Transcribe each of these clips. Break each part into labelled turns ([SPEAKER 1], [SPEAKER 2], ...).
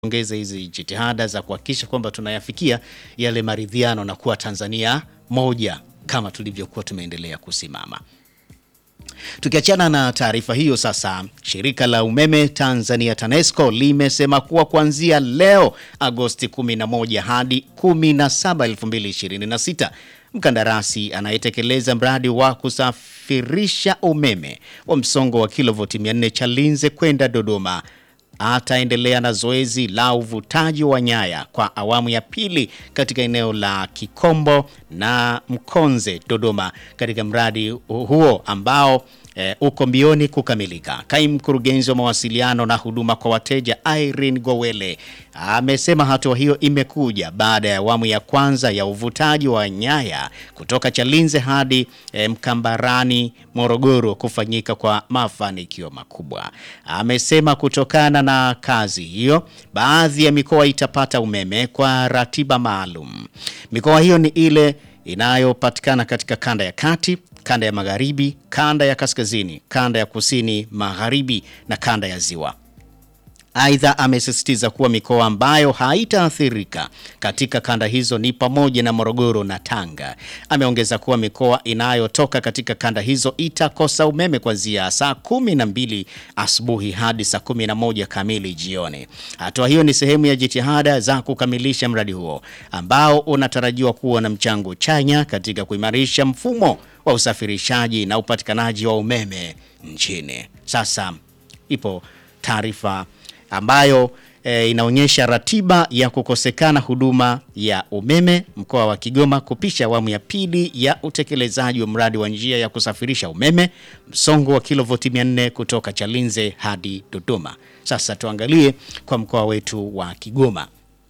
[SPEAKER 1] ongeza hizi jitihada za kuhakikisha kwamba tunayafikia yale maridhiano na kuwa Tanzania moja kama tulivyokuwa tumeendelea kusimama. Tukiachana na taarifa hiyo sasa, shirika la umeme Tanzania TANESCO limesema kuwa kuanzia leo Agosti 11 hadi 17, 2026 mkandarasi anayetekeleza mradi wa kusafirisha umeme wa msongo wa kilovoti 400 Chalinze kwenda Dodoma ataendelea na zoezi la uvutaji wa nyaya kwa awamu ya pili katika eneo la Kikombo na Mkonze Dodoma, katika mradi huo ambao e, uko mbioni kukamilika. Kaimu mkurugenzi wa mawasiliano na huduma kwa wateja Irene Gowele amesema hatua hiyo imekuja baada ya awamu ya kwanza ya uvutaji wa nyaya kutoka Chalinze hadi e, Mkambarani Morogoro kufanyika kwa mafanikio makubwa. Amesema kutokana na kazi hiyo, baadhi ya mikoa itapata umeme kwa ratiba maalum. Mikoa hiyo ni ile inayopatikana katika kanda ya kati, kanda ya magharibi, kanda ya kaskazini, kanda ya kusini magharibi na kanda ya ziwa. Aidha, amesisitiza kuwa mikoa ambayo haitaathirika katika kanda hizo ni pamoja na Morogoro na Tanga. Ameongeza kuwa mikoa inayotoka katika kanda hizo itakosa umeme kuanzia saa kumi na mbili asubuhi hadi saa kumi na moja kamili jioni. Hatua hiyo ni sehemu ya jitihada za kukamilisha mradi huo ambao unatarajiwa kuwa na mchango chanya katika kuimarisha mfumo wa usafirishaji na upatikanaji wa umeme nchini. Sasa ipo taarifa ambayo e, inaonyesha ratiba ya kukosekana huduma ya umeme mkoa wa Kigoma kupisha awamu ya pili ya utekelezaji wa mradi wa njia ya kusafirisha umeme msongo wa kilovoti 400 kutoka Chalinze hadi Dodoma. Sasa tuangalie kwa mkoa wetu wa Kigoma.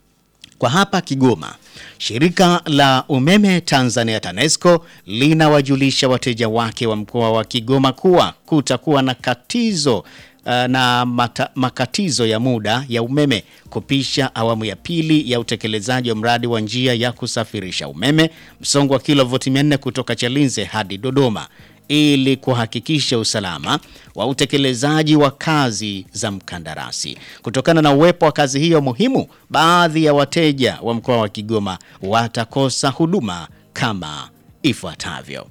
[SPEAKER 1] Kwa hapa Kigoma, shirika la umeme Tanzania TANESCO linawajulisha wateja wake wa mkoa wa Kigoma kuwa kutakuwa na katizo na mata, makatizo ya muda ya umeme kupisha awamu ya pili ya utekelezaji wa mradi wa njia ya kusafirisha umeme msongo wa kilovoti 400 kutoka Chalinze hadi Dodoma ili kuhakikisha usalama wa utekelezaji wa kazi za mkandarasi. Kutokana na uwepo wa kazi hiyo muhimu, baadhi ya wateja wa mkoa wa Kigoma watakosa huduma kama ifuatavyo.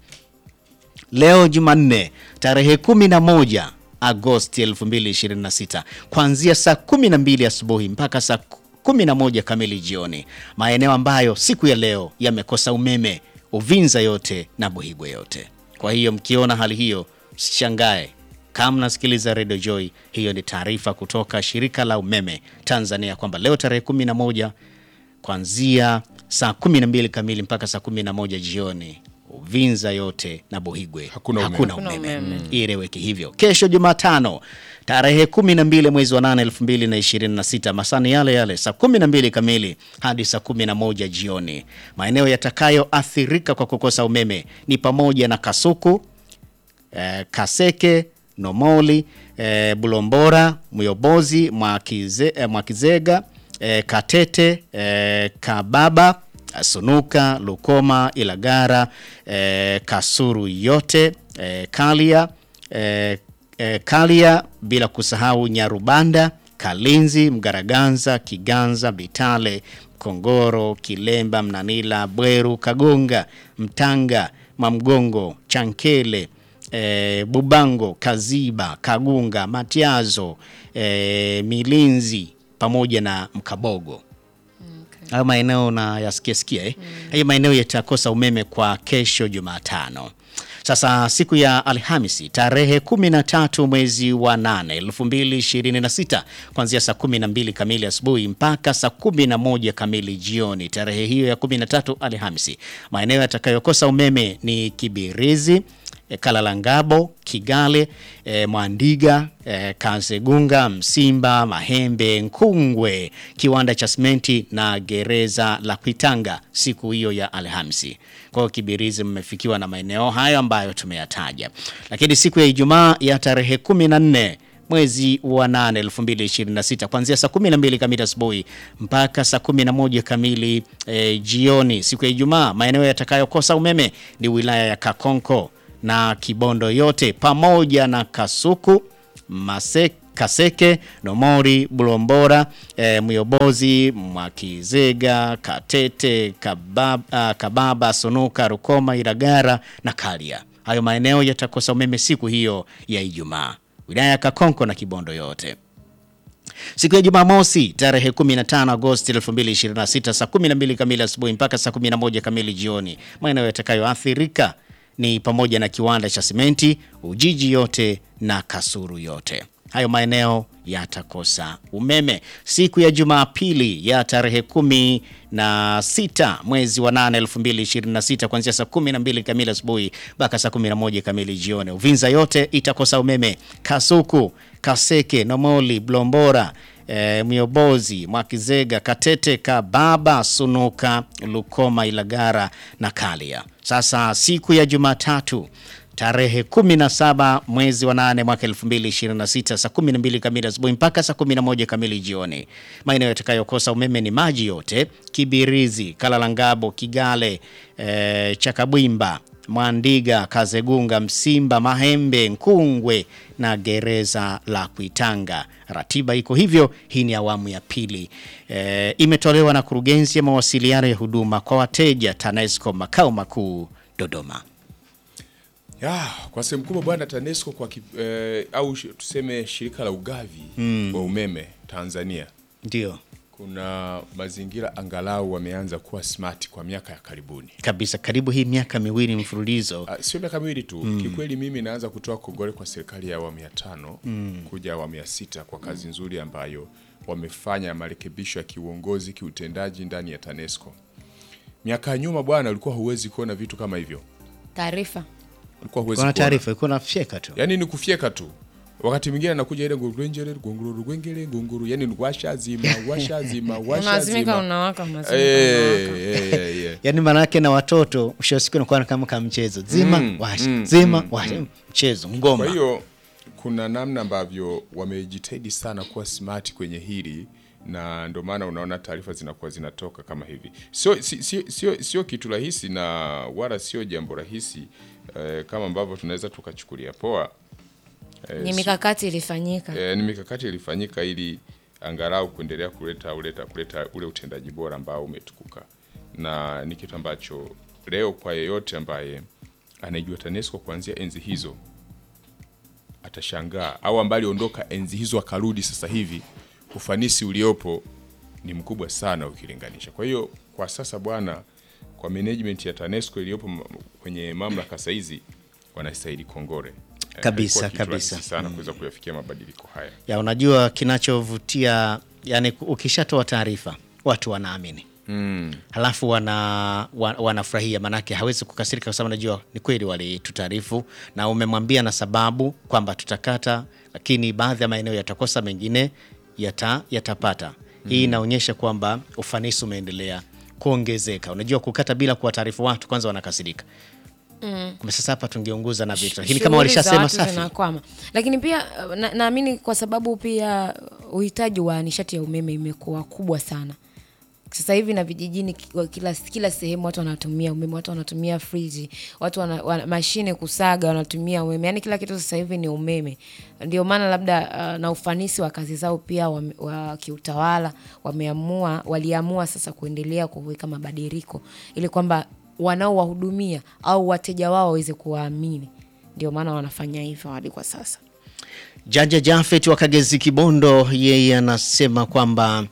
[SPEAKER 1] Leo Jumanne tarehe 11 Agosti 2026 kuanzia saa 12 asubuhi mpaka saa 11 kamili jioni, maeneo ambayo siku ya leo yamekosa umeme Uvinza yote na Buhigwe yote. Kwa hiyo mkiona hali hiyo msishangae kama mnasikiliza Radio Joy. Hiyo ni taarifa kutoka shirika la umeme Tanzania kwamba leo tarehe 11 kuanzia saa 12 kamili mpaka saa 11 jioni Uvinza yote na Buhigwe
[SPEAKER 2] Hakuna umeme.
[SPEAKER 1] hakuna
[SPEAKER 3] Hakuna
[SPEAKER 1] umeme.
[SPEAKER 3] umeme.
[SPEAKER 1] Ieleweke hivyo. Kesho Jumatano tarehe 12 mwezi wa 8 2026, masani yale yale saa 12 kamili hadi saa 11 jioni. Maeneo yatakayoathirika kwa kukosa umeme ni pamoja na Kasuku, eh, Kaseke, Nomoli, eh, Bulombora, Myobozi, Mwakize, eh, Mwakizega, eh, Katete, eh, Kababa, Sunuka, Lukoma, Ilagara, eh, Kasuru yote, eh, Kalia, eh, eh, Kalia bila kusahau Nyarubanda, Kalinzi, Mgaraganza, Kiganza, Bitale, Kongoro, Kilemba, Mnanila, Bweru, Kagonga, Mtanga, Mamgongo, Chankele, e, Bubango, Kaziba, Kagunga, Matiazo, e, Milinzi pamoja na Mkabogo. Hayo maeneo na yasikia sikia eh? Hayo maeneo yatakosa umeme kwa kesho Jumatano. Sasa siku ya Alhamisi tarehe 13 mwezi wa 8 2026 kuanzia saa 12 kamili asubuhi mpaka saa 11 kamili jioni. Tarehe hiyo ya 13 Alhamisi, maeneo yatakayokosa umeme ni Kibirizi, e, Kalalangabo, Kigale, e, Mwandiga, e, Kasegunga, Msimba, Mahembe, Nkungwe, kiwanda cha simenti na gereza la Kwitanga siku hiyo ya Alhamisi. Kwa hiyo Kibirizi mmefikiwa na maeneo hayo ambayo tumeyataja, lakini siku ya Ijumaa ya tarehe 14 mwezi wa 8 2026 kuanzia saa 12 kamili asubuhi mpaka saa 11 kamili e, jioni siku ya Ijumaa, maeneo yatakayokosa umeme ni wilaya ya Kakonko na Kibondo yote pamoja na Kasuku, Maseka Kaseke, Nomori, Bulombora, e, Myobozi, Mwakizega, Katete, Kababa, Kababa, Sonoka, Rukoma, Iragara na Kalia. Hayo maeneo yatakosa umeme siku hiyo ya Ijumaa. Wilaya ya Kakonko na Kibondo yote. Siku ya Jumamosi tarehe 15 Agosti 2026 saa 12 kamili asubuhi mpaka saa 11 kamili jioni, maeneo yatakayoathirika ni pamoja na kiwanda cha simenti, Ujiji yote na Kasuru yote. Hayo maeneo yatakosa umeme siku ya Jumapili ya tarehe kumi na sita mwezi wa 8 2026 kuanzia saa 12 kamili asubuhi mpaka saa 11 kamili jioni. Uvinza yote itakosa umeme. Kasuku, Kaseke, Nomoli, Blombora, e, Miobozi, Mwakizega, Katete, Kababa, Sunuka, Lukoma, Ilagara na Kalia. Sasa siku ya Jumatatu tarehe 17 mwezi wa 8 mwaka 2026 saa 12 kamili asubuhi mpaka saa 11 kamili jioni. Maeneo yatakayokosa umeme ni maji yote, Kibirizi, Kalalangabo, Kigale, e, Chakabwimba, Mwandiga, Kazegunga, Msimba, Mahembe, Nkungwe na gereza la Kuitanga. Ratiba iko hivyo. Hii ni awamu ya pili. E, imetolewa na kurugenzi ya mawasiliano ya huduma kwa wateja TANESCO makao makuu Dodoma.
[SPEAKER 2] Ya, kwa sehemu kubwa bwana TANESCO kwa kip, eh, au sh- tuseme shirika la ugavi wa umeme Tanzania
[SPEAKER 1] Ndio
[SPEAKER 2] kuna mazingira angalau wameanza kuwa smart kwa miaka ya karibuni.
[SPEAKER 1] kabisa, karibu hii miaka miwili mfululizo.
[SPEAKER 2] Ah, Sio miaka miwili tu kikweli, mimi naanza kutoa kongole kwa serikali ya awamu ya tano kuja awamu ya sita kwa kazi nzuri ambayo wamefanya marekebisho ya kiuongozi, kiutendaji ndani ya TANESCO. Miaka ya nyuma bwana, ulikuwa huwezi kuona vitu kama hivyo,
[SPEAKER 3] Taarifa
[SPEAKER 2] ulikuwa huwezi
[SPEAKER 1] Kuna
[SPEAKER 2] kuona.
[SPEAKER 1] taarifa ilikuwa nafyeka tu.
[SPEAKER 2] yani ni kufyeka tu wakati mwingine anakuja ile ngurugwenjere gunguru rugwengere gunguru yani ni washa zima washa zima washa
[SPEAKER 3] unazimika
[SPEAKER 2] zima
[SPEAKER 3] unawaka unazimika
[SPEAKER 2] Eh,
[SPEAKER 3] unawaka.
[SPEAKER 2] eh, eh, eh.
[SPEAKER 1] Yaani maana yake na watoto mwisho wa siku inakuwa kama kama mchezo zima washa zima washa mchezo ngoma.
[SPEAKER 2] kwa hiyo kuna namna ambavyo wamejitahidi sana kuwa smart kwenye hili na ndio maana unaona taarifa zinakuwa zinatoka kama hivi sio si- si- sio sio kitu rahisi na wala sio jambo rahisi eh, kama ambavyo tunaweza tukachukulia poa eh,
[SPEAKER 3] ni
[SPEAKER 2] si-
[SPEAKER 3] mikakati ilifanyika
[SPEAKER 2] E, ni mikakati ilifanyika ili angalau kuendelea kuleta uleta kuleta ule utendaji bora ambao umetukuka, na ni kitu ambacho leo kwa yeyote ambaye anaijua TANESCO kuanzia enzi hizo atashangaa, au ambaye aliondoka enzi hizo akarudi sasa hivi, ufanisi uliopo ni mkubwa sana ukilinganisha. Kwa hiyo kwa sasa bwana, kwa management ya TANESCO iliyopo m- kwenye mamlaka saizi wanastahili kongore Eh,
[SPEAKER 1] Kabisa,
[SPEAKER 2] haikuwa kitu
[SPEAKER 1] kabisa.
[SPEAKER 2] rahisi sana kuweza kuyafikia mabadiliko haya.
[SPEAKER 1] Ya unajua kinachovutia yani ukishatoa taarifa watu wanaamini. Halafu wana, wa, wanafurahia manake hawezi kukasirika kwa sababu najua ni kweli walitutaarifu na umemwambia na sababu kwamba tutakata, lakini baadhi ya maeneo yatakosa, mengine yata, yatapata. Hii inaonyesha kwamba ufanisi umeendelea kuongezeka. Unajua kukata bila kuwataarifu watu kwanza wanakasirika. Kumbe sasa hapa tungeunguza na vitu, lakini kama
[SPEAKER 3] Shughuli za
[SPEAKER 1] walishasema
[SPEAKER 3] watu
[SPEAKER 1] safi.
[SPEAKER 3] zinakwama. Lakini pia uh, na- naamini kwa sababu pia uh, uhitaji wa nishati ya umeme imekuwa kubwa sana sasa hivi na vijijini ki- kila, kila sehemu watu wanatumia umeme, watu wanatumia friji, watu wana, wana, mashine kusaga wanatumia umeme, yaani kila kitu sasa hivi ni umeme. Ndio maana labda uh, na ufanisi wa kazi zao pia wa, wa kiutawala wameamua, waliamua sasa kuendelea kuweka mabadiliko ili kwamba wanaowahudumia au wateja wao waweze kuwaamini. Ndio maana wanafanya hivyo hadi kwa sasa.
[SPEAKER 1] Jaja Jafet wa Kagezi Kibondo, yeye anasema kwamba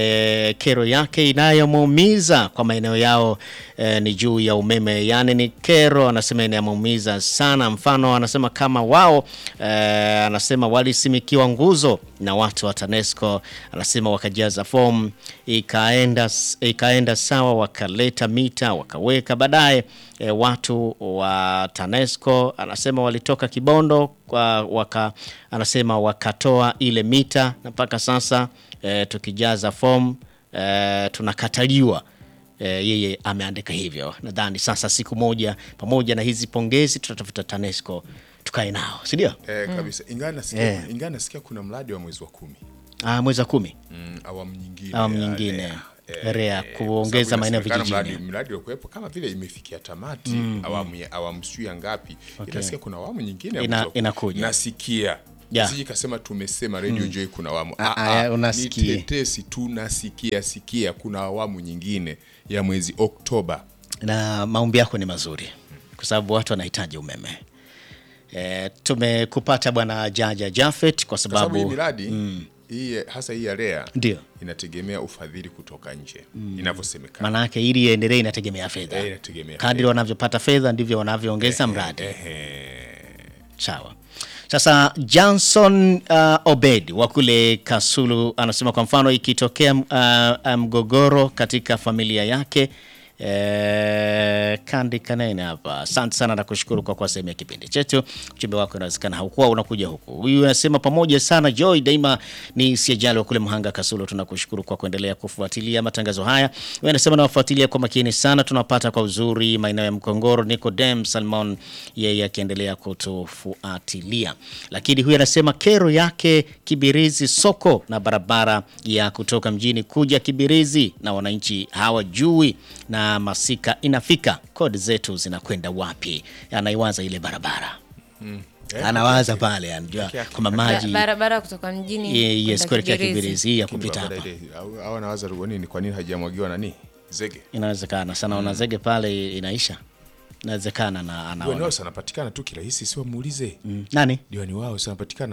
[SPEAKER 1] e, kero yake inayomuumiza kwa maeneo yao e, ni juu ya umeme, yaani ni kero anasema inamuumiza sana. Mfano anasema kama wao e, anasema walisimikiwa nguzo na watu wa TANESCO, anasema wakajaza fomu ikaenda, ikaenda sawa, wakaleta mita wakaweka, baadaye e, watu wa TANESCO anasema walitoka Kibondo kwa, waka, anasema wakatoa ile mita na mpaka sasa e, tukijaza fomu e, tunakataliwa. E, yeye ameandika hivyo. Nadhani sasa siku moja pamoja na hizi pongezi tutatafuta TANESCO tukae nao, si ndio?
[SPEAKER 2] Eh, kabisa ingawa nasikia,
[SPEAKER 1] Eh.
[SPEAKER 2] ingawa nasikia kuna mradi wa mwezi wa kumi
[SPEAKER 1] Ah, mwezi wa kumi
[SPEAKER 2] mm, awamu nyingine
[SPEAKER 1] Awamu
[SPEAKER 2] ya
[SPEAKER 1] nyingine.
[SPEAKER 2] REA.
[SPEAKER 1] REA,
[SPEAKER 2] Eh,
[SPEAKER 1] kuongeza
[SPEAKER 2] kwa sababu
[SPEAKER 1] maeneo
[SPEAKER 2] inasemekana
[SPEAKER 1] vijijini.
[SPEAKER 2] mradi, mradi uliokuwepo kama vile imefikia tamati awamu ya awamu sijui ya ngapi inasikia kuna awamu nyingine ya
[SPEAKER 1] Ina-
[SPEAKER 2] mwezi wa kumi.
[SPEAKER 1] inakuja.
[SPEAKER 2] nasikia
[SPEAKER 1] Yeah.
[SPEAKER 2] Siji kasema tumesema Radio Joy kuna awamu.
[SPEAKER 1] Ah,
[SPEAKER 2] Ah,
[SPEAKER 1] ah,
[SPEAKER 2] ah,
[SPEAKER 1] unasikia.
[SPEAKER 2] Ni tetesi tunasikia sikia kuna awamu nyingine ya mwezi Oktoba.
[SPEAKER 1] na maombi yako ni mazuri kwa sababu watu wanahitaji umeme. E, tumekupata bwana Jaja Jafet kwa
[SPEAKER 2] Kwa sababu hii
[SPEAKER 1] sababu
[SPEAKER 2] miradi hii hasa hii ya REA
[SPEAKER 1] Ndio.
[SPEAKER 2] inategemea ufadhili kutoka nje inavyosemekana.
[SPEAKER 1] maana yake ili iendelee inategemea fedha.
[SPEAKER 2] Eh, inategemea
[SPEAKER 1] Kadri wanavyopata fedha ndivyo wanavyoongeza mradi.
[SPEAKER 2] Ehe.
[SPEAKER 1] Sawa. Sasa Johnson uh, Obed wa kule Kasulu anasema kwa mfano ikitokea uh, mgogoro katika familia yake eh, kandi kanene hapa. Asante sana na kushukuru kwa kuwa sehemu ya kipindi chetu. Ujumbe wako inawezekana haukuwa unakuja huku. Huyu anasema pamoja sana Joy daima ni siajali wa kule Mhanga Kasulu. Tunakushukuru kwa kuendelea kufuatilia matangazo haya. Huyu anasema nawafuatilia kwa makini sana, tunapata kwa uzuri maeneo ya Mkongoro. Nicodem Salmon yeye akiendelea kutufuatilia, lakini huyu anasema kero yake Kibirizi soko na barabara ya kutoka mjini kuja Kibirizi, na wananchi hawajui na masika inafika, kodi zetu zinakwenda wapi? Anaiwaza ile barabara anawaza pale, anajua kwamba maji
[SPEAKER 3] barabara kutoka mjini
[SPEAKER 1] Ye- yes,
[SPEAKER 3] kwenda
[SPEAKER 1] kuelekea
[SPEAKER 3] Kibirizi.
[SPEAKER 1] Kibirizi hii ya
[SPEAKER 2] Lakini
[SPEAKER 1] kupita
[SPEAKER 2] barabara
[SPEAKER 1] hapa
[SPEAKER 2] ile, au- au anawaza kwa nini kwa nini hajamwagiwa nani? Zege.
[SPEAKER 1] inawezekana sana, ona zege pale inaisha, inawezekana na
[SPEAKER 2] Diwani
[SPEAKER 1] anaona
[SPEAKER 2] wao sanapatikana tu kirahisi, si wamuulize.
[SPEAKER 1] Mm. nani
[SPEAKER 2] Diwani wao sanapatikana.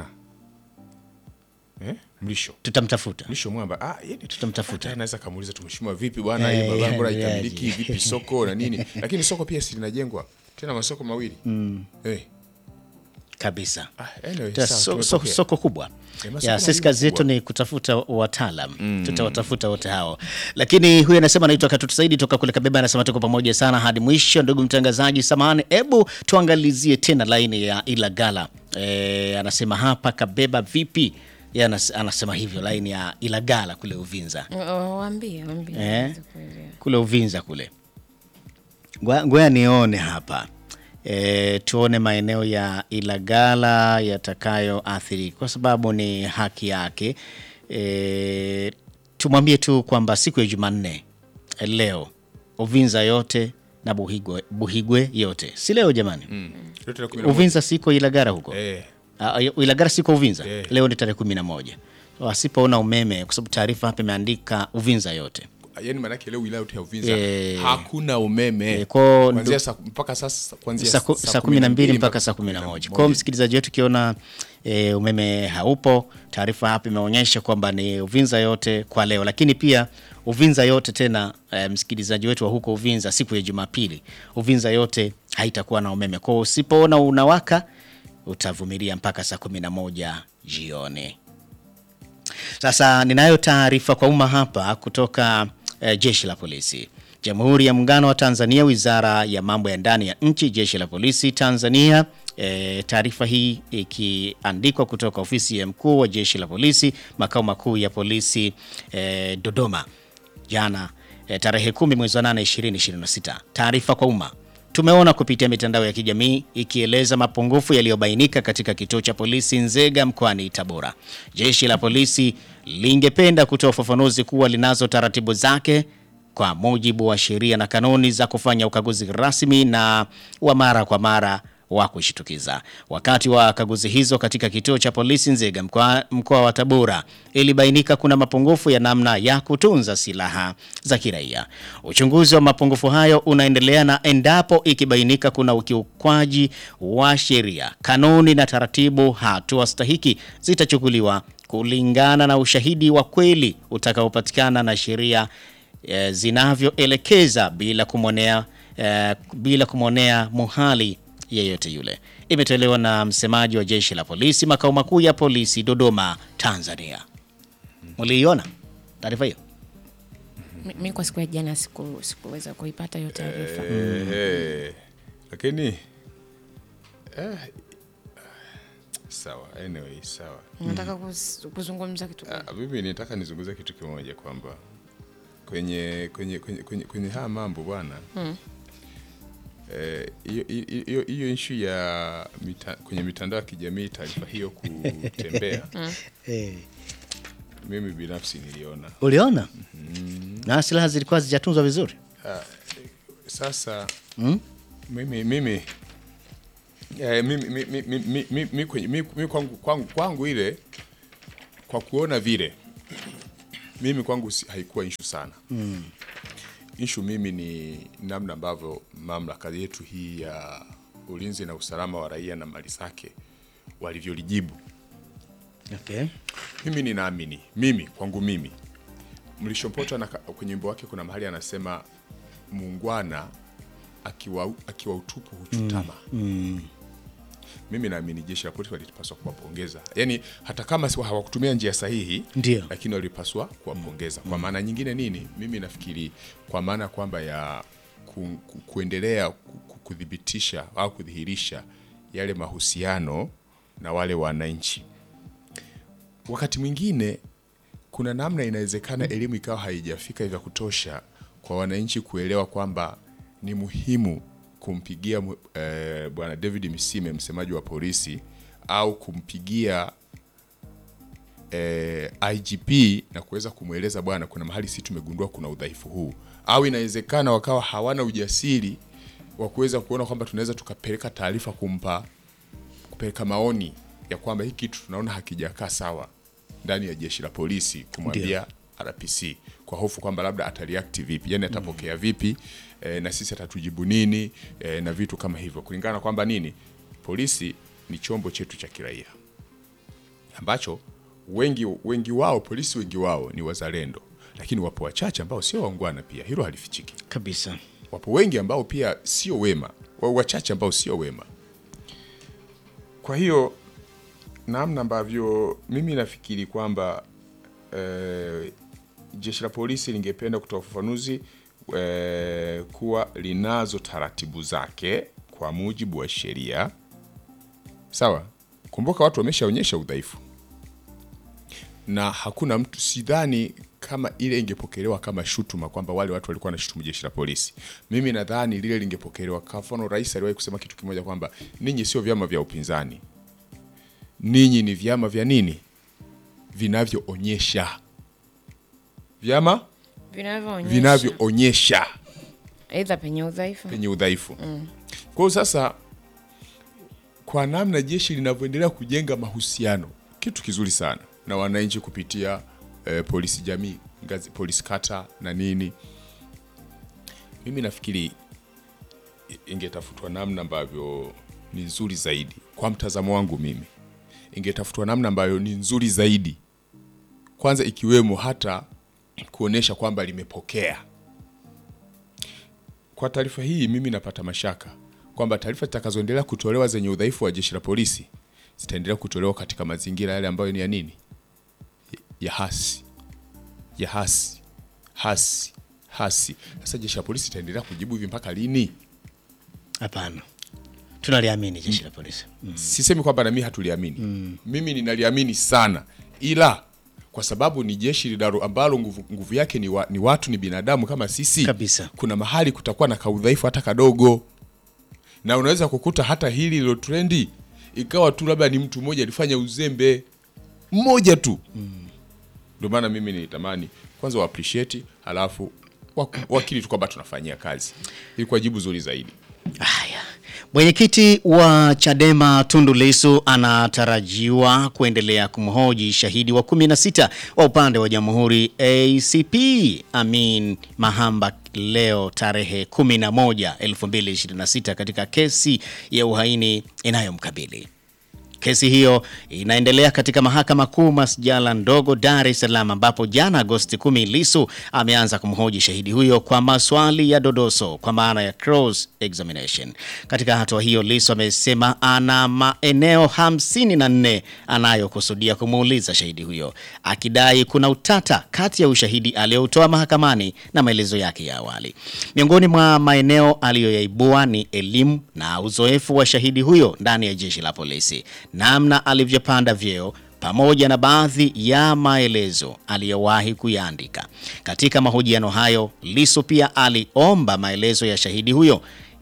[SPEAKER 2] Eh? Mlisho.
[SPEAKER 1] tutamtafuta
[SPEAKER 2] Mlisho mwamba. Ah, yeye
[SPEAKER 1] Tutamtafuta.
[SPEAKER 2] Anaweza kamuuliza tumeshimwa vipi bwana,
[SPEAKER 1] Eh,
[SPEAKER 2] hii barabara bora
[SPEAKER 1] yeah,
[SPEAKER 2] ikamiliki
[SPEAKER 1] yeah.
[SPEAKER 2] vipi soko na nini? Lakini soko pia si linajengwa. Tena masoko mawili. Eh.
[SPEAKER 1] kabisa.
[SPEAKER 2] Ah, anyway,
[SPEAKER 1] Tena
[SPEAKER 2] sawa,
[SPEAKER 1] so, so,
[SPEAKER 2] tumepokea.
[SPEAKER 1] soko kubwa
[SPEAKER 2] Eh, masoko
[SPEAKER 1] ya sisi
[SPEAKER 2] mawili
[SPEAKER 1] kazi yetu
[SPEAKER 2] kubwa.
[SPEAKER 1] ni kutafuta wataalam tutawatafuta wote hao lakini huyu anasema anaitwa katutu saidi toka kule kabeba anasema tuko pamoja sana hadi mwisho ndugu mtangazaji samahani hebu tuangalizie tena laini ya ilagala e, anasema hapa kabeba vipi Yeye anas, anasema hivyo laini ya ilagala kule uvinza
[SPEAKER 3] Oh, waambie waambie
[SPEAKER 1] Eh?
[SPEAKER 3] waweze kuelewa.
[SPEAKER 1] kule Uvinza kule. Ngoja ngoja nione hapa e, tuone maeneo ya Ilagala yatakayoathiri kwa sababu ni haki yake. E, tumwambie tu kwamba siku ya Jumanne eh, leo Uvinza yote na Buhigwe, Buhigwe yote si leo jamani
[SPEAKER 2] Mm. Leo tarehe kumi na moja.
[SPEAKER 1] Uvinza siko Ilagara huko
[SPEAKER 2] Eh.
[SPEAKER 1] Ah, Ilagara siko Uvinza
[SPEAKER 2] Eh.
[SPEAKER 1] leo ni tarehe kumi na moja wasipoona umeme kwa sababu taarifa hapa imeandika Uvinza yote
[SPEAKER 2] Yaani maana yake leo wilaya yote ya Uvinza
[SPEAKER 1] Eh.
[SPEAKER 2] hakuna umeme.
[SPEAKER 1] Eh, kwa
[SPEAKER 2] Kuanzia saa mpaka sasa kuanzia
[SPEAKER 1] saa ku- saa kumi na mbili mpaka saa kumi na moja. Kwa hiyo msikilizaji wetu ukiona e, umeme haupo, taarifa hapa imeonyesha kwamba ni Uvinza yote kwa leo, lakini pia Uvinza yote tena e, msikilizaji wetu wa huko Uvinza, siku ya Jumapili Uvinza yote haitakuwa na umeme. Kwa hiyo usipoona unawaka utavumilia mpaka saa kumi na moja jioni. Sasa ninayo taarifa kwa umma hapa kutoka eh, jeshi la polisi Jamhuri ya Muungano wa Tanzania, Wizara ya Mambo ya Ndani ya Nchi, Jeshi la Polisi Tanzania. E, taarifa hii ikiandikwa kutoka ofisi ya mkuu wa jeshi la polisi makao makuu ya polisi e, Dodoma jana e, tarehe kumi mwezi wa 8 2026. Taarifa kwa umma tumeona kupitia mitandao ya kijamii ikieleza mapungufu yaliyobainika katika kituo cha polisi Nzega mkoani Tabora. Jeshi la polisi lingependa kutoa ufafanuzi kuwa linazo taratibu zake kwa mujibu wa sheria na kanuni za kufanya ukaguzi rasmi na wa mara kwa mara wa kushitukiza. Wakati wa kaguzi hizo katika kituo cha polisi Nzega mkoa mkoa wa Tabora, ilibainika kuna mapungufu ya namna ya kutunza silaha za kiraia. Uchunguzi wa mapungufu hayo unaendelea na endapo ikibainika kuna ukiukwaji wa sheria, kanuni na taratibu, hatua stahiki zitachukuliwa kulingana na ushahidi wa kweli utakaopatikana na sheria eh, zinavyoelekeza bila kumwonea eh, bila kumwonea muhali yeyote yule. Imetolewa na msemaji wa jeshi la polisi makao makuu ya polisi Dodoma, Tanzania. Mliiona taarifa hiyo?
[SPEAKER 3] Mi- mi kwa siku ya jana siku- sikuweza kuipata hiyo taarifa
[SPEAKER 2] Eh, lakini eh, sawa anyway sawa
[SPEAKER 3] nataka kus- kuzungumza kitu gani?
[SPEAKER 2] Ah, mimi nitaka nizungumze kitu kimoja kwamba kwenye kwenye kwenye, kwenye, kwenye haya mambo bwana eh, hiyo hiyo- hiyo hiyo ishu ya mita, kwenye mitandao ya kijamii taarifa hiyo kutembea mimi binafsi niliona
[SPEAKER 1] Uliona? Na silaha zilikuwa zijatunzwa vizuri.
[SPEAKER 2] sasa mimi mimi Eh, mimi mi, mi, mi, mi, mi, mi, kwenye- mi, mi kwangu, kwangu, kwangu ile kwa kuona vile mimi kwangu si, haikuwa ishu sana mm. Ishu mimi ni namna ambavyo mamlaka yetu hii ya ulinzi na usalama wa raia na mali zake walivyolijibu.
[SPEAKER 1] Okay.
[SPEAKER 2] Mimi ninaamini mimi kwangu mimi Mlishopoto na kwenye wimbo wake kuna mahali anasema muungwana akiwa, akiwa utupu huchutama mimi naamini jeshi la polisi walipaswa kuwapongeza, yaani hata kama si- hawakutumia njia sahihi
[SPEAKER 1] Ndio.
[SPEAKER 2] lakini walipaswa kuwapongeza. Kwa maana nyingine nini, mimi nafikiri kwa maana kwamba ya ku, ku, kuendelea ku- ku- kuthibitisha au kudhihirisha yale mahusiano na wale wananchi. Wakati mwingine kuna namna inawezekana elimu ikawa haijafika vya kutosha kwa wananchi kuelewa kwamba ni muhimu kumpigia mu- eh, bwana David Misime msemaji wa polisi au kumpigia eh, IGP na kuweza kumweleza bwana, kuna mahali sisi tumegundua kuna udhaifu huu, au inawezekana wakawa hawana ujasiri wa kuweza kuona kwamba tunaweza tukapeleka taarifa kumpa kupeleka maoni ya kwamba hiki kitu tunaona hakijakaa sawa ndani ya jeshi la polisi, kumwambia RPC kwa hofu kwamba labda atareact vipi, yani atapokea vipi e, na sisi atatujibu nini e, na vitu kama hivyo, kulingana na kwamba nini, polisi ni chombo chetu cha kiraia ambacho wengi wengi wao polisi wengi wao ni wazalendo, lakini wapo wachache ambao sio waungwana pia, hilo halifichiki
[SPEAKER 1] Kabisa.
[SPEAKER 2] wapo wengi ambao pia sio wema, wa- wachache ambao sio wema. Kwa hiyo namna ambavyo mimi nafikiri kwamba eh, jeshi la polisi lingependa kutoa ufafanuzi eh, kuwa linazo taratibu zake kwa mujibu wa sheria. Sawa, kumbuka watu wameshaonyesha udhaifu na hakuna mtu, sidhani kama ile ingepokelewa kama shutuma kwamba wale watu walikuwa wanashutumu jeshi la polisi. Mimi nadhani lile lingepokelewa kwa mfano, rais aliwahi kusema kitu kimoja kwamba ninyi sio vyama vya upinzani, ninyi ni vyama vya nini, vinavyoonyesha vyama
[SPEAKER 3] vinavyoonyesha
[SPEAKER 2] vinavyoonyesha
[SPEAKER 3] aidha penye udhaifu
[SPEAKER 2] penye udhaifu. Kwa hiyo sasa, kwa namna jeshi linavyoendelea kujenga mahusiano, kitu kizuri sana na wananchi kupitia eh, polisi jamii, ngazi, polisi kata na nini, mimi nafikiri i- ingetafutwa namna ambavyo ni nzuri zaidi. Kwa mtazamo wangu mimi, ingetafutwa namna ambayo ni nzuri zaidi, kwanza ikiwemo hata kuonesha kwamba limepokea kwa taarifa hii mimi napata mashaka kwamba taarifa zitakazoendelea kutolewa zenye udhaifu wa jeshi la polisi zitaendelea kutolewa katika mazingira yale ambayo ni ya nini, ya hasi, ya hasi, hasi, hasi. Sasa jeshi la polisi itaendelea kujibu hivi mpaka lini?
[SPEAKER 1] Hapana, tunaliamini jeshi la polisi.
[SPEAKER 2] Sisemi kwamba nami hatuliamini mimi ninaliamini sana, ila kwa sababu ni jeshi linalo ambalo nguvu, nguvu yake ni, wa, ni watu ni binadamu kama sisi
[SPEAKER 1] Kabisa.
[SPEAKER 2] kuna mahali kutakuwa na kaudhaifu hata kadogo, na unaweza kukuta hata hili lilo trendi ikawa tu labda ni mtu mmoja alifanya uzembe mmoja tu. Ndio maana mimi nilitamani kwanza wa appreciate, halafu waku- wakili tu kwamba tunafanyia kazi, ilikuwa jibu zuri zaidi.
[SPEAKER 1] Haya, mwenyekiti wa Chadema Tundu Lissu anatarajiwa kuendelea kumhoji shahidi wa 16 wa upande wa jamhuri ACP Amin Mahamba leo tarehe 11 2026 katika kesi ya uhaini inayomkabili. Kesi hiyo inaendelea katika mahakama kuu masjala ndogo Dar es Salaam, ambapo jana Agosti 10 Lissu ameanza kumhoji shahidi huyo kwa maswali ya dodoso kwa maana ya cross examination. Katika hatua hiyo, Lissu amesema ana maeneo 54 anayokusudia kumuuliza shahidi huyo, akidai kuna utata kati ya ushahidi aliyoutoa mahakamani na maelezo yake ya awali. Miongoni mwa maeneo aliyoyaibua ni elimu na uzoefu wa shahidi huyo ndani ya jeshi la polisi, namna alivyopanda vyeo pamoja na baadhi ya maelezo aliyowahi kuyaandika. Katika mahojiano hayo, Lissu pia aliomba maelezo ya shahidi huyo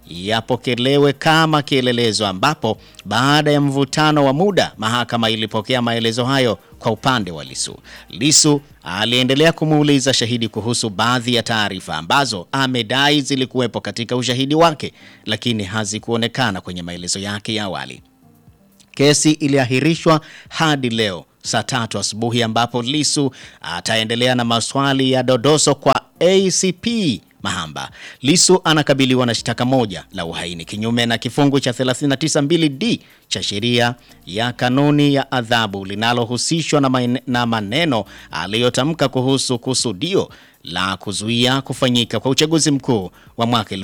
[SPEAKER 1] yapokelewe kama kielelezo, ambapo baada ya mvutano wa muda mahakama ilipokea maelezo hayo kwa upande wa Lisu. Lisu aliendelea kumuuliza shahidi kuhusu baadhi ya taarifa ambazo amedai zilikuwepo katika ushahidi wake, lakini hazikuonekana kwenye maelezo yake ya awali. Kesi iliahirishwa hadi leo saa tatu asubuhi ambapo Lisu ataendelea na maswali ya dodoso kwa ACP Mahamba. Lisu anakabiliwa na shtaka moja la uhaini kinyume na kifungu cha 392d cha sheria ya kanuni ya adhabu linalohusishwa na, maene- na maneno aliyotamka kuhusu kusudio la kuzuia kufanyika kwa uchaguzi mkuu wa mwaka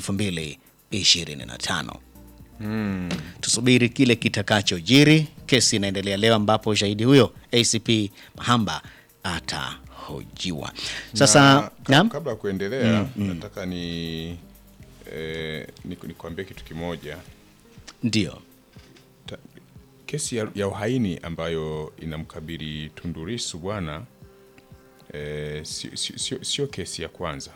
[SPEAKER 1] 2025. Tusubiri kile kitakachojiri. Kesi inaendelea leo, ambapo shahidi huyo ACP Mahamba atahojiwa. Sasa
[SPEAKER 2] Na, ka-
[SPEAKER 1] naam,
[SPEAKER 2] kabla ya kuendelea nataka ni eh, ni- nikwambie kitu kimoja.
[SPEAKER 1] ndio
[SPEAKER 2] Ta- Kesi ya, ya uhaini ambayo inamkabili Tundu Lissu bwana eh, sio sio- sio- sio kesi ya kwanza,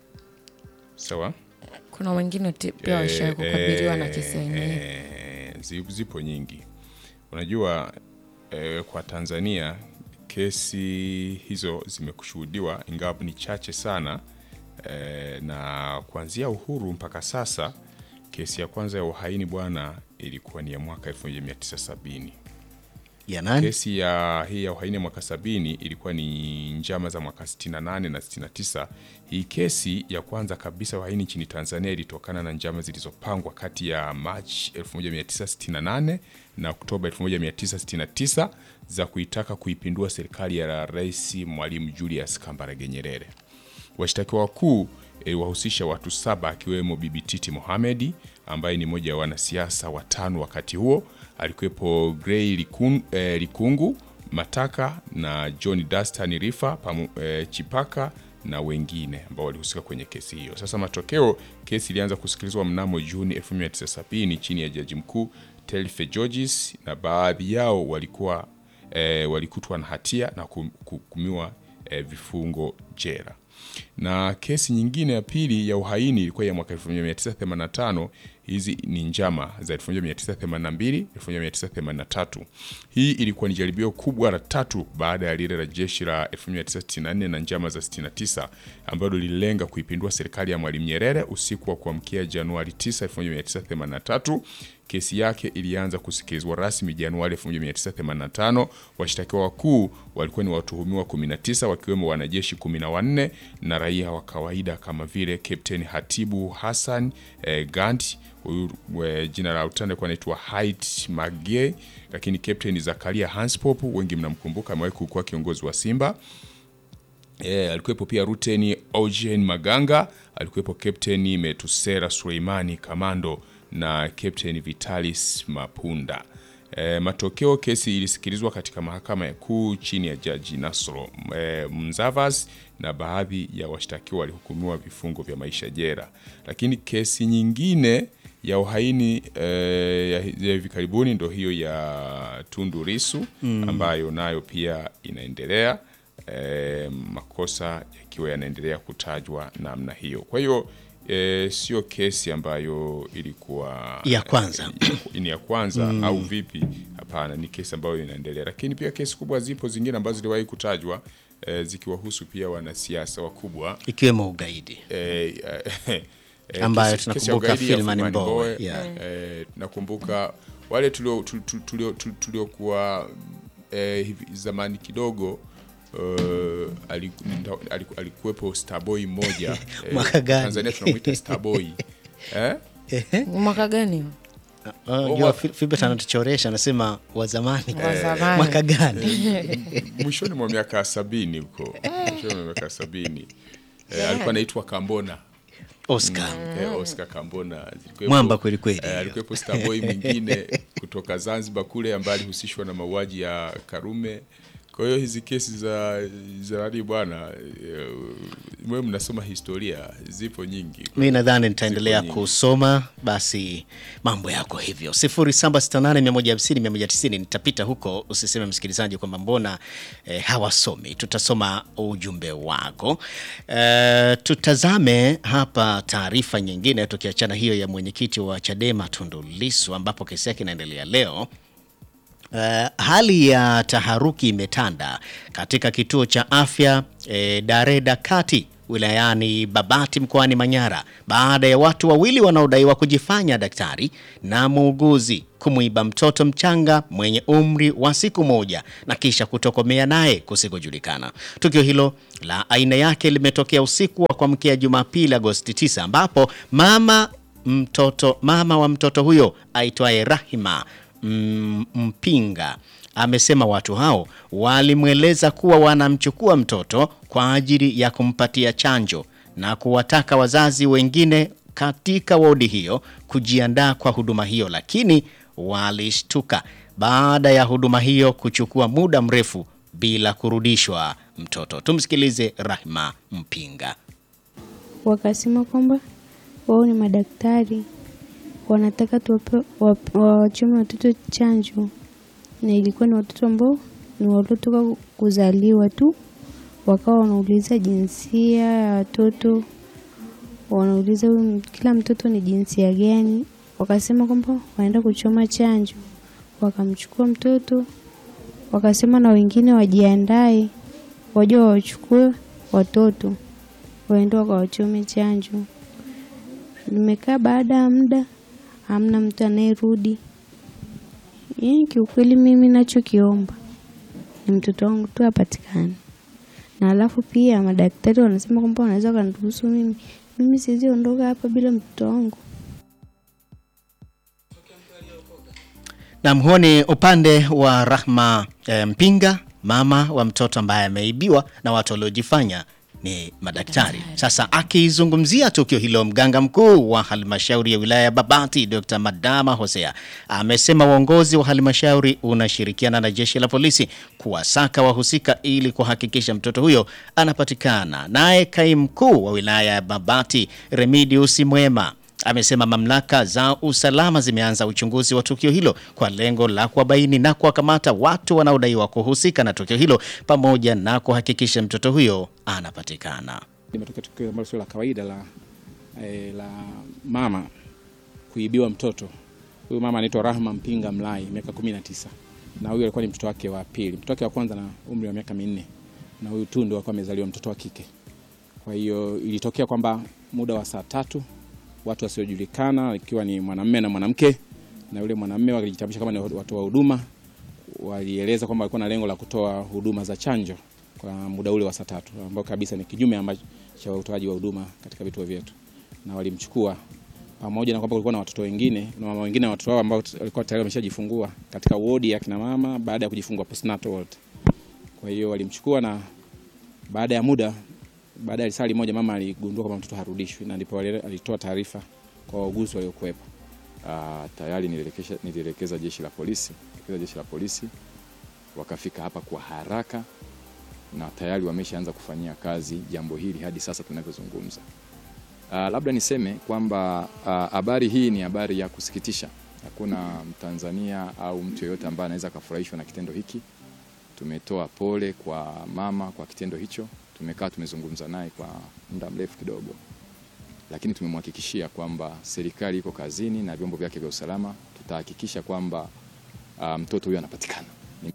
[SPEAKER 2] sawa?
[SPEAKER 3] kuna wengine ti- pia washawahi kukabiliwa na kesi yenyewe
[SPEAKER 2] eh, zi- zipo nyingi. Unajua eh, kwa Tanzania kesi hizo zimekushuhudiwa ingawa ni chache sana eh, na kuanzia uhuru mpaka sasa kesi ya kwanza ya uhaini bwana ilikuwa ni ya mwaka 1970.
[SPEAKER 1] ya nani?
[SPEAKER 2] Kesi ya hii ya uhaini ya mwaka sabini ilikuwa ni njama za mwaka 68 na 69. Hii kesi ya kwanza kabisa uhaini nchini Tanzania ilitokana na njama zilizopangwa kati ya Machi 1968 na Oktoba 1969 za kuitaka kuipindua serikali ya Rais Mwalimu Julius Kambarage Nyerere. Washtakiwa wakuu iliwahusisha watu saba akiwemo Bibi Titi Mohamed ambaye ni mmoja wa wanasiasa watano wakati huo. Alikuwepo Grey Likun, eh, Likungu Mataka na John Dastan Rifa pamu, eh, Chipaka na wengine ambao walihusika kwenye kesi hiyo. Sasa matokeo, kesi ilianza kusikilizwa mnamo Juni 1970 chini ya jaji mkuu Telfe Georges na baadhi yao walikuwa eh, walikutwa na hatia na kum- kuhukumiwa eh, vifungo jela na kesi nyingine ya pili ya uhaini ilikuwa ya mwaka 1985. Hizi ni njama za 1982, 1983. Hii ilikuwa ni jaribio kubwa la tatu baada ya lile la jeshi la 1964 na njama za 69 ambalo lililenga kuipindua serikali ya Mwalimu Nyerere usiku wa kuamkia Januari 9, 1983. Kesi yake ilianza kusikilizwa rasmi Januari 1985. Washtakiwa wakuu walikuwa ni watuhumiwa 19 wakiwemo wanajeshi 14 na raia wa kawaida kama vile Captain Hatibu Hassan eh, Gant huyu eh, jina la utani alikuwa anaitwa Hait Magie, lakini Captain Zakaria Hanspop, wengi mnamkumbuka, amewahi kuwa kiongozi wa Simba. E, alikuwepo pia Ruteni Eugene Maganga, alikuwepo Captain Metusera Suleimani Kamando na Captain Vitalis Mapunda. E, matokeo kesi ilisikilizwa katika mahakama ya kuu chini ya Jaji Nasro e, Mzavas na baadhi ya washtakiwa walihukumiwa vifungo vya maisha jela. Lakini kesi nyingine ya uhaini e, ya ya hivi karibuni ndo hiyo ya Tundu Lissu ambayo nayo pia inaendelea e, makosa yakiwa yanaendelea kutajwa namna hiyo. Kwa hiyo e, sio kesi ambayo ilikuwa
[SPEAKER 1] Ya kwanza.
[SPEAKER 2] e, ni ya kwanza au vipi? Hapana, ni kesi ambayo inaendelea, lakini pia kesi kubwa zipo zingine ambazo ziliwahi kutajwa e, zikiwahusu pia wanasiasa wakubwa
[SPEAKER 1] ikiwemo ugaidi
[SPEAKER 2] e, e, e,
[SPEAKER 1] Ambayo
[SPEAKER 2] kesi- kesi ya
[SPEAKER 1] tunakumbuka
[SPEAKER 2] ugaidi ya
[SPEAKER 1] Freeman
[SPEAKER 2] Freeman
[SPEAKER 1] Mbowe,
[SPEAKER 2] Mbowe,
[SPEAKER 1] yeah.
[SPEAKER 2] eh, nakumbuka wale tulio- tu- tu- tulio- tu- tuliokuwa eh, hivi zamani kidogo eh, ali- nda- ali- alikuwepo Starboy mmoja eh,
[SPEAKER 1] Mwaka gani?
[SPEAKER 2] Tanzania tunamwita Starboy eh?
[SPEAKER 3] mwaka gani
[SPEAKER 1] Uh, jua Fi- Filbert anatuchoresha anasema wa zamani
[SPEAKER 3] Wa zamani.
[SPEAKER 1] mwaka gani?
[SPEAKER 2] mwishoni mwa miaka sabini huko mwishoni mwa miaka sabini eh, alikuwa anaitwa Kambona
[SPEAKER 1] Oscar
[SPEAKER 2] Eh, Oscar Kambona zilikuwepo-
[SPEAKER 1] Mwamba kweli kweli.
[SPEAKER 2] eh, alikuwepo Starboy mwingine kutoka Zanzibar kule ambaye alihusishwa na mauaji ya Karume. Kwa hiyo hizi kesi za za nani bwana eh, mwe mnasoma historia zipo nyingi
[SPEAKER 1] mi nadhani nitaendelea
[SPEAKER 2] nyingi.
[SPEAKER 1] kusoma basi mambo yako hivyo 0768150190 nitapita huko usiseme msikilizaji kwamba mbona eh, hawasomi tutasoma ujumbe wako eh, tutazame hapa taarifa nyingine tukiachana hiyo ya mwenyekiti wa chadema tundu lisu ambapo kesi yake inaendelea leo Uh, hali ya taharuki imetanda katika kituo cha afya eh, Dareda Kati wilayani Babati mkoani Manyara baada ya watu wawili wanaodaiwa kujifanya daktari na muuguzi kumwiba mtoto mchanga mwenye umri wa siku moja na kisha kutokomea naye kusikojulikana. Tukio hilo la aina yake limetokea usiku wa kuamkia Jumapili Agosti 9 ambapo mama mtoto mama wa mtoto huyo aitwaye Rahima mm, Mpinga amesema watu hao walimweleza kuwa wanamchukua mtoto kwa ajili ya kumpatia chanjo na kuwataka wazazi wengine katika wodi hiyo kujiandaa kwa huduma hiyo, lakini walishtuka baada ya huduma hiyo kuchukua muda mrefu bila kurudishwa mtoto. Tumsikilize Rahma Mpinga.
[SPEAKER 4] wakasema kwamba wao ni madaktari wanataka tuwape wap- wawachome watoto chanjo, na ilikuwa ni watoto ambao ni waliotoka kuzaliwa tu. Wakawa wanauliza jinsia ya watoto, wanauliza huyu m- kila mtoto ni jinsia gani. Wakasema kwamba wanaenda kuchoma chanjo, wakamchukua mtoto, wakasema na wengine wajiandae, waje wawachukue watoto waende wakawachome chanjo. Nimekaa baada ya muda, hamna mtu anayerudi. Yaani kiukweli, mimi nachokiomba ni mtoto wangu tu apatikane, na alafu pia madaktari wanasema kwamba wanaweza wakaniruhusu mimi. Mimi siwezi ondoka hapa bila mtoto wangu.
[SPEAKER 1] Na mhuoni upande wa Rahma e, Mpinga, mama wa mtoto ambaye ameibiwa na watu waliojifanya ni madaktari. Sasa akizungumzia tukio hilo, mganga mkuu wa halmashauri ya wilaya ya Babati Dr. Madama Hosea amesema uongozi wa halmashauri unashirikiana na jeshi la polisi kuwasaka wahusika ili kuhakikisha mtoto huyo anapatikana. Naye kaimu mkuu wa wilaya ya Babati Remidius Mwema amesema mamlaka za usalama zimeanza uchunguzi wa tukio hilo kwa lengo la kuwabaini na kuwakamata watu wanaodaiwa kuhusika na tukio hilo pamoja na kuhakikisha mtoto huyo anapatikana.
[SPEAKER 5] limetokea tukio ambalo sio la kawaida la, eh, la mama kuibiwa mtoto. Huyu mama anaitwa Rahma Mpinga Mlai, miaka kumi na tisa, na huyu alikuwa ni mtoto wake wa pili. Mtoto wake wa kwanza na umri wa miaka minne, na huyu tu ndio alikuwa amezaliwa mtoto wa kike. Kwa hiyo ilitokea kwamba muda wa saa tatu watu wasiojulikana ikiwa ni mwanamume na mwanamke, na yule mwanamume walijitambulisha kama ni watoa huduma, walieleza kwamba walikuwa na lengo la kutoa huduma za chanjo kwa muda ule wa saa tatu ambao kabisa ni kinyume ambacho cha utoaji wa huduma katika vituo vyetu, na walimchukua pamoja na kwamba kulikuwa na watoto wengine na mama wengine na watoto wao ambao walikuwa tayari wameshajifungua katika wodi ya kina mama baada ya kujifungua postnatal ward. Kwa hiyo walimchukua na baada ya muda, baada ya risali moja, mama aligundua kwamba mtoto harudishwi, na ndipo wali- alitoa taarifa kwa wauguzi waliokuwepo.
[SPEAKER 6] Ah, tayari nilielekesha nilielekeza jeshi la polisi elekeza jeshi la polisi wakafika hapa kwa haraka na tayari wameshaanza kufanyia kazi jambo hili hadi sasa tunavyozungumza. Ah, labda niseme kwamba ah, habari hii ni habari ya kusikitisha. Hakuna Mtanzania au mtu yeyote ambaye anaweza akafurahishwa na kitendo hiki. Tumetoa pole kwa mama kwa kitendo hicho. Tumekaa tumezungumza naye kwa muda mrefu kidogo lakini tumemhakikishia kwamba serikali iko kazini na vyombo vyake vya usalama, tutahakikisha kwamba ah, mtoto huyo anapatikana.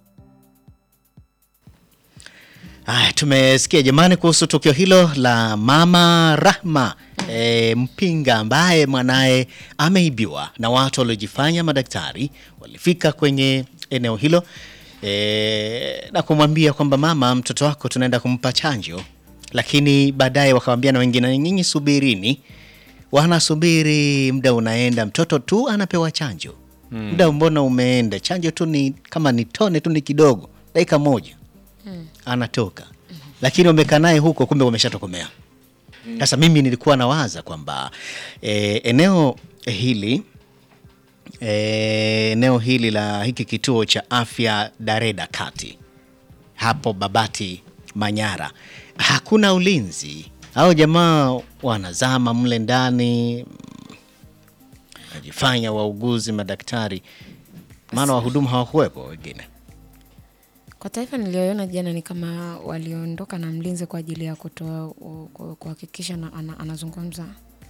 [SPEAKER 1] Aya, tumesikia jamani kuhusu tukio hilo la mama Rahma e, Mpinga ambaye mwanaye ameibiwa na watu waliojifanya madaktari. Walifika kwenye eneo hilo e, na kumwambia kwamba mama, mtoto wako tunaenda kumpa chanjo, lakini baadaye wakawambia na wengine, nyinyi subirini. Wanasubiri, muda unaenda, mtoto tu anapewa chanjo. Muda mbona umeenda, chanjo tu ni kama ni tone tu, ni kidogo, dakika moja anatoka lakini wamekaa naye huko, kumbe wameshatokomea. Sasa mimi nilikuwa nawaza kwamba e, eneo hili e, eneo hili la hiki kituo cha afya Dareda Kati hapo Babati Manyara, hakuna ulinzi Hao jamaa wanazama mle ndani, mm, najifanya wauguzi, madaktari, maana wahudumu hawakuwepo wengine.
[SPEAKER 3] Kwa taarifa niliyoiona jana ni kama waliondoka na mlinzi kwa ajili ya kutoa ku- kuhakikisha na- ana- anazungumza.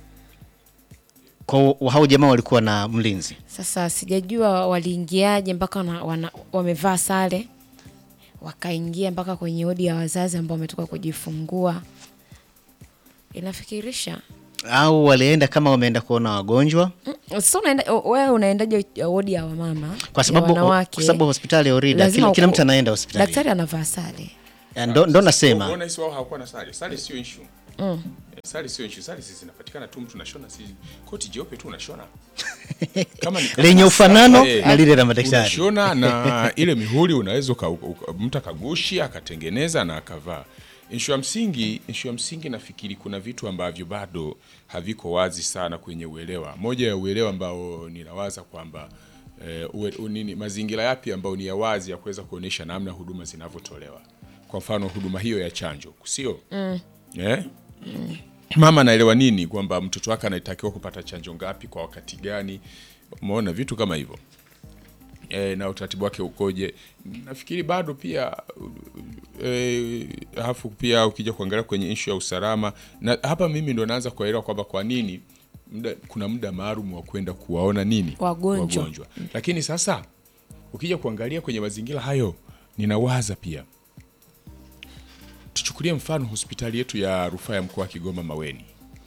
[SPEAKER 1] Kwa hao jamaa walikuwa na mlinzi.
[SPEAKER 3] Sasa sijajua waliingiaje mpaka wana, wana, wamevaa sare wakaingia mpaka kwenye odi ya wazazi ambao wametoka kujifungua. Inafikirisha
[SPEAKER 1] au walienda kama wameenda kuona wagonjwa,
[SPEAKER 3] Mm, sasa unaenda wewe unaendaje wodi ya wamama
[SPEAKER 1] kwa
[SPEAKER 3] ya
[SPEAKER 1] sababu
[SPEAKER 3] wanawake?
[SPEAKER 1] kwa sababu hospitali ya Orida
[SPEAKER 3] Lazima
[SPEAKER 1] kila, kila
[SPEAKER 3] uko-
[SPEAKER 1] mtu anaenda hospitali.
[SPEAKER 3] daktari anavaa sare
[SPEAKER 1] Ya, Ndo, ndo nasema
[SPEAKER 2] Unaona hisi wao hawakuwa na sare. Sare sio issue. Eh, Sare sio issue. Sare sisi zinapatikana tu mtu unashona si koti jeupe tu unashona. Kama ni kama
[SPEAKER 1] lenye
[SPEAKER 2] ni
[SPEAKER 1] ufanano
[SPEAKER 2] sare,
[SPEAKER 1] na lile la madaktari.
[SPEAKER 2] Unashona na ile mihuri unaweza uka- uka- mtu akagushi akatengeneza na akavaa. Issue ya msingi, issue ya msingi nafikiri kuna vitu ambavyo bado haviko wazi sana kwenye uelewa. Moja ya uelewa ambao ninawaza kwamba eh, uwe, u- nini, mazingira yapi ambayo ni ya wazi ya kuweza kuonyesha namna huduma zinavyotolewa. Kwa mfano huduma hiyo ya chanjo, sio eh? Mama anaelewa nini kwamba mtoto wake anatakiwa kupata chanjo ngapi kwa wakati gani? Umeona vitu kama hivyo e, na utaratibu wake ukoje? Nafikiri bado pia e, alafu pia ukija kuangalia kwenye ishu ya usalama, na hapa mimi ndo naanza kuelewa kwamba kwa nini muda, kuna muda maalum wa kwenda kuwaona nini
[SPEAKER 3] Wagonjwa.
[SPEAKER 2] wagonjwa. Lakini sasa ukija kuangalia kwenye mazingira hayo, ninawaza pia tuchukulie mfano hospitali yetu ya rufaa ya mkoa wa Kigoma Maweni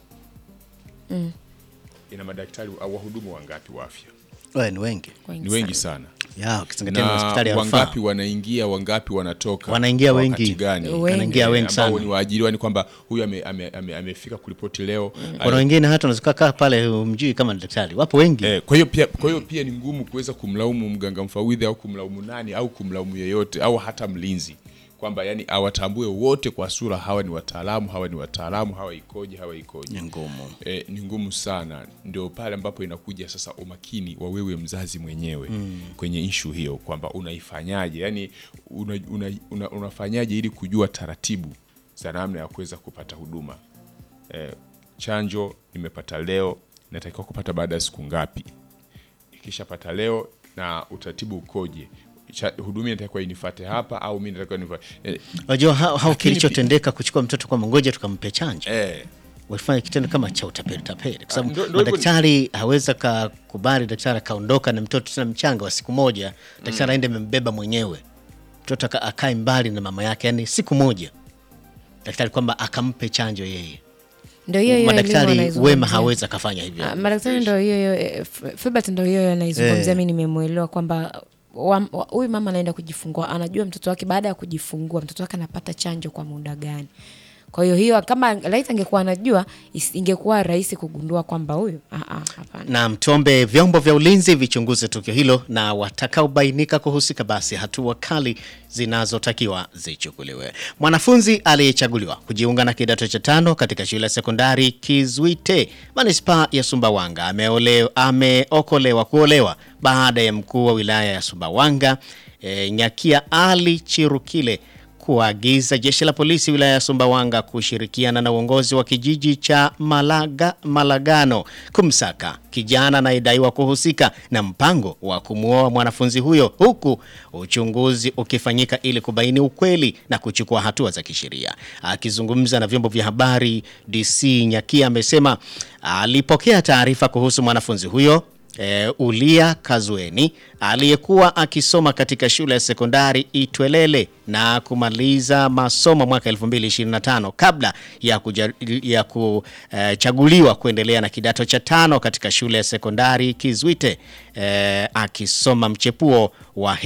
[SPEAKER 2] ina madaktari au wahudumu wangapi wa afya?
[SPEAKER 1] Wewe ni wengi
[SPEAKER 2] Ni wengi sana
[SPEAKER 1] ya ukizingatia ni
[SPEAKER 2] na
[SPEAKER 1] hospitali ya rufaa.
[SPEAKER 2] wangapi wanaingia wangapi wanatoka
[SPEAKER 1] Wanaingia
[SPEAKER 2] kwa
[SPEAKER 1] wengi.
[SPEAKER 2] wakati gani
[SPEAKER 3] Wengi.
[SPEAKER 1] Wanaingia
[SPEAKER 2] Eh,
[SPEAKER 1] wengi
[SPEAKER 2] ambao
[SPEAKER 1] sana.
[SPEAKER 2] ni waajiriwa ni kwamba huyu amefika ame, ame, amefika kuripoti leo
[SPEAKER 1] Kuna wengine hata unaweza kaa pale umjui kama ni daktari, wapo wengi
[SPEAKER 2] Eh, kwa hiyo pia kwa hiyo pia ni ngumu kuweza kumlaumu mganga mfawidhi au kumlaumu nani au kumlaumu yeyote au hata mlinzi kwamba yani awatambue wote kwa sura, hawa ni wataalamu, hawa ni wataalamu, hawa ikoje, hawa ikoje.
[SPEAKER 1] ni ngumu.
[SPEAKER 2] E, ni ngumu sana. Ndio pale ambapo inakuja sasa umakini wa wewe mzazi mwenyewe kwenye ishu hiyo, kwamba unaifanyaje, yani una, una, una, unafanyaje ili kujua taratibu za namna ya kuweza kupata huduma. E, chanjo nimepata leo, natakiwa kupata baada ya siku ngapi? Ikishapata leo na utaratibu ukoje? Cha- huduma inatakiwa inifate hapa au mimi natakiwa nifate e,
[SPEAKER 1] Unajua hao hao
[SPEAKER 2] Lakini
[SPEAKER 1] kilichotendeka kuchukua mtoto kwa ngoja tukampe chanjo
[SPEAKER 2] e,
[SPEAKER 1] walifanya kitendo kama cha utapeli tapeli, kwa
[SPEAKER 2] Ah,
[SPEAKER 1] sababu
[SPEAKER 2] ndo- ndo hivyo-
[SPEAKER 1] madaktari haweza kakubali daktari akaondoka na mtoto tena mchanga wa siku moja, daktari aende amembeba mwenyewe mtoto aka- akae mbali na mama yake, yani siku moja daktari kwamba akampe chanjo yeye.
[SPEAKER 3] Ndio hiyo hiyo elimu
[SPEAKER 1] Madaktari
[SPEAKER 3] anaizungumzia.
[SPEAKER 1] wema hawezi akafanya hivyo.
[SPEAKER 3] Ah, madaktari ndo hiyo hiyo eh, F- Filbert ndo hiyo hiyo anaizungumzia
[SPEAKER 1] Eh.
[SPEAKER 3] mi nimemwelewa kwamba wa- wa- huyu mama anaenda kujifungua anajua mtoto wake baada ya kujifungua mtoto wake anapata chanjo kwa muda gani kwa hiyo hiyo kama laiti angekuwa anajua is- ingekuwa rahisi kugundua kwamba huyu ah, ah, hapana
[SPEAKER 1] na mtombe vyombo vya ulinzi vichunguze tukio hilo na watakaobainika kuhusika basi hatua kali zinazotakiwa zichukuliwe. Mwanafunzi aliyechaguliwa kujiunga na kidato cha tano katika shule ya sekondari Kizwite manispaa ya Sumbawanga ameole- ameokolewa kuolewa baada ya mkuu wa wilaya ya Sumbawanga e, Nyakia Ali Chirukile kuagiza jeshi la polisi wilaya ya Sumbawanga kushirikiana na uongozi wa kijiji cha Malaga, Malagano kumsaka kijana anayedaiwa kuhusika na mpango wa kumwoa mwanafunzi huyo huku uchunguzi ukifanyika ili kubaini ukweli na kuchukua hatua za kisheria. Akizungumza na vyombo vya habari, DC Nyakia amesema alipokea taarifa kuhusu mwanafunzi huyo E, Ulia Kazweni aliyekuwa akisoma katika shule ya sekondari Itwelele na kumaliza masomo mwaka 2025 kabla ya, kuja, ya kuchaguliwa kuendelea na kidato cha tano katika shule ya sekondari Kizwite e, akisoma mchepuo wa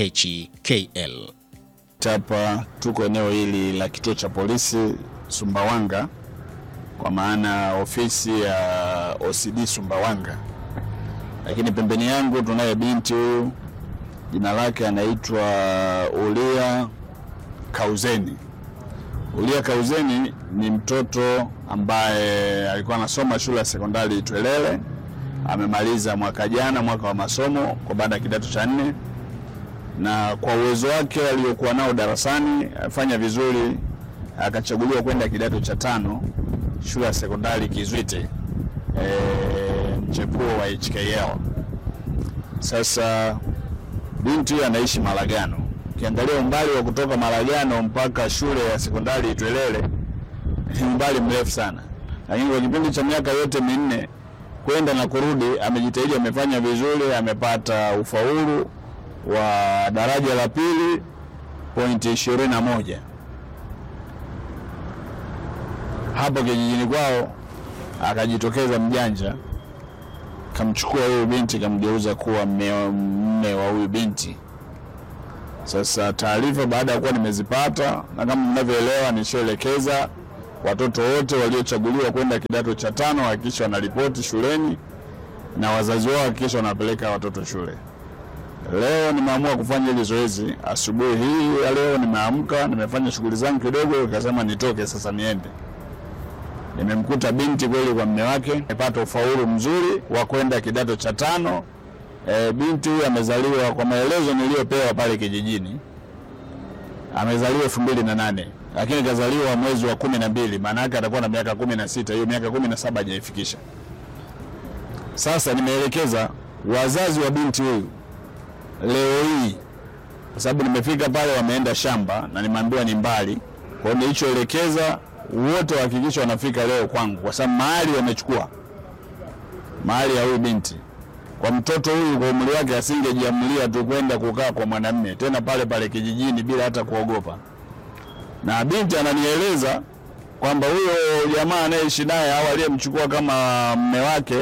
[SPEAKER 1] HKL.
[SPEAKER 7] Hapa tuko eneo hili la kituo cha polisi Sumbawanga, kwa maana ofisi ya OCD Sumbawanga, lakini pembeni yangu tunaye binti huyu, jina lake anaitwa Ulia Kauzeni. Ulia Kauzeni ni mtoto ambaye alikuwa anasoma shule ya sekondari Itwelele, amemaliza mwaka jana, mwaka wa masomo kwa baada ya kidato cha nne na kwa uwezo wake aliokuwa nao darasani afanya vizuri, akachaguliwa kwenda kidato cha tano shule ya sekondari Kizwite eh, mchepuo wa HKL. Sasa binti huyu anaishi Malagano. Ukiangalia umbali wa kutoka Malagano mpaka shule ya sekondari Itwelele ni umbali mrefu sana, lakini kwa kipindi cha miaka yote minne kwenda na kurudi amejitahidi, amefanya vizuri, amepata ufaulu wa daraja la pili pointi ishirini na moja hapo kijijini kwao. Akajitokeza mjanja, kamchukua huyu binti, kamgeuza kuwa mme mme wa huyu binti. Sasa taarifa baada ya kuwa nimezipata, na kama mnavyoelewa, nishaelekeza watoto wote waliochaguliwa kwenda kidato cha tano hakikisha wanaripoti shuleni na wazazi wao hakikisha wanapeleka watoto shule. Leo nimeamua kufanya hili zoezi asubuhi hii ya leo. Nimeamka, nimefanya shughuli zangu kidogo, nikasema nitoke sasa niende. Nimemkuta binti kweli kwa mme wake, amepata ufaulu mzuri wa kwenda kidato cha tano. E, binti huyu amezaliwa kwa maelezo niliyopewa pale kijijini, amezaliwa elfu mbili na nane lakini kazaliwa mwezi wa kumi na mbili maana yake atakuwa na miaka kumi na sita hiyo miaka kumi na saba hajaifikisha. Sasa nimeelekeza wazazi wa binti huyu leo hii, kwa sababu nimefika pale, wameenda shamba na nimeambiwa ni mbali. Kwa hiyo nilichoelekeza wote wahakikisha wanafika leo kwangu, kwa sababu mahali wamechukua mahali ya huyu binti. Kwa mtoto huyu kwa umri wake asingejiamulia tu kwenda kukaa kwa mwanamume tena pale pale kijijini bila hata kuogopa na binti ananieleza kwamba huyo jamaa anayeishi naye au aliyemchukua kama mme wake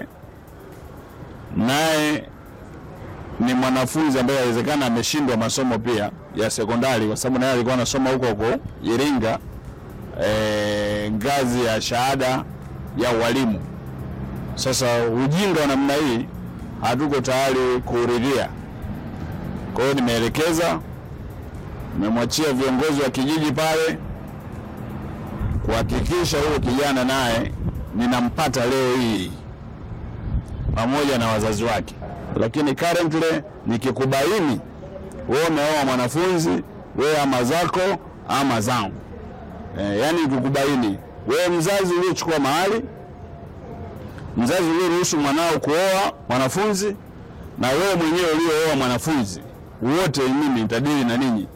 [SPEAKER 7] naye ni mwanafunzi ambaye inawezekana ameshindwa masomo pia ya sekondari, kwa sababu naye alikuwa anasoma huko huko Iringa, e, ngazi ya shahada ya ualimu. Sasa ujinga wa namna hii hatuko tayari kuuridhia. Kwa hiyo nimeelekeza nimemwachia viongozi wa kijiji pale kuhakikisha huyo kijana naye ninampata leo hii pamoja na wazazi wake, lakini currently nikikubaini wewe umeoa mwanafunzi, wewe ama zako ama zangu e, yani nikikubaini wewe mzazi uliochukua mahali, mzazi ulioruhusu mwanao kuoa mwanafunzi, na wewe mwenyewe uliooa mwanafunzi, wote mimi nitadili na ninyi.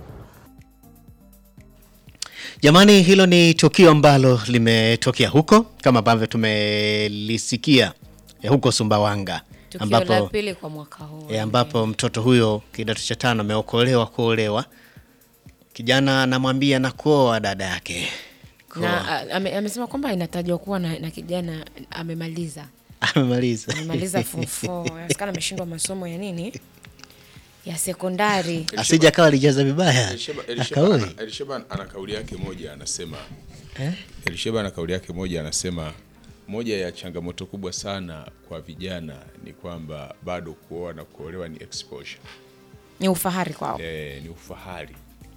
[SPEAKER 1] Jamani, hilo ni tukio ambalo limetokea huko kama ambavyo tumelisikia eh, huko Sumbawanga
[SPEAKER 3] tukio la
[SPEAKER 1] ambapo,
[SPEAKER 3] pili kwa mwaka huu
[SPEAKER 1] eh, ambapo mtoto huyo kidato cha tano ameokolewa kuolewa, kijana anamwambia nakuoa dada yake Kuoa.
[SPEAKER 3] na a- ame, amesema kwamba inatajwa kuwa na, na kijana amemaliza
[SPEAKER 1] amemaliza
[SPEAKER 3] amemaliza form 4 inawezekana ameshindwa masomo ya nini ya sekondari
[SPEAKER 1] asija akawa alijaza vibaya
[SPEAKER 2] Elisheba, Elisheba,
[SPEAKER 1] akaoi
[SPEAKER 2] ana, Elisheba ana kauli yake moja anasema Elisheba ana kauli yake moja anasema moja ya changamoto kubwa sana kwa vijana ni kwamba bado kuoa na kuolewa ni exposure.
[SPEAKER 3] ni ufahari kwao
[SPEAKER 2] E, ni ufahari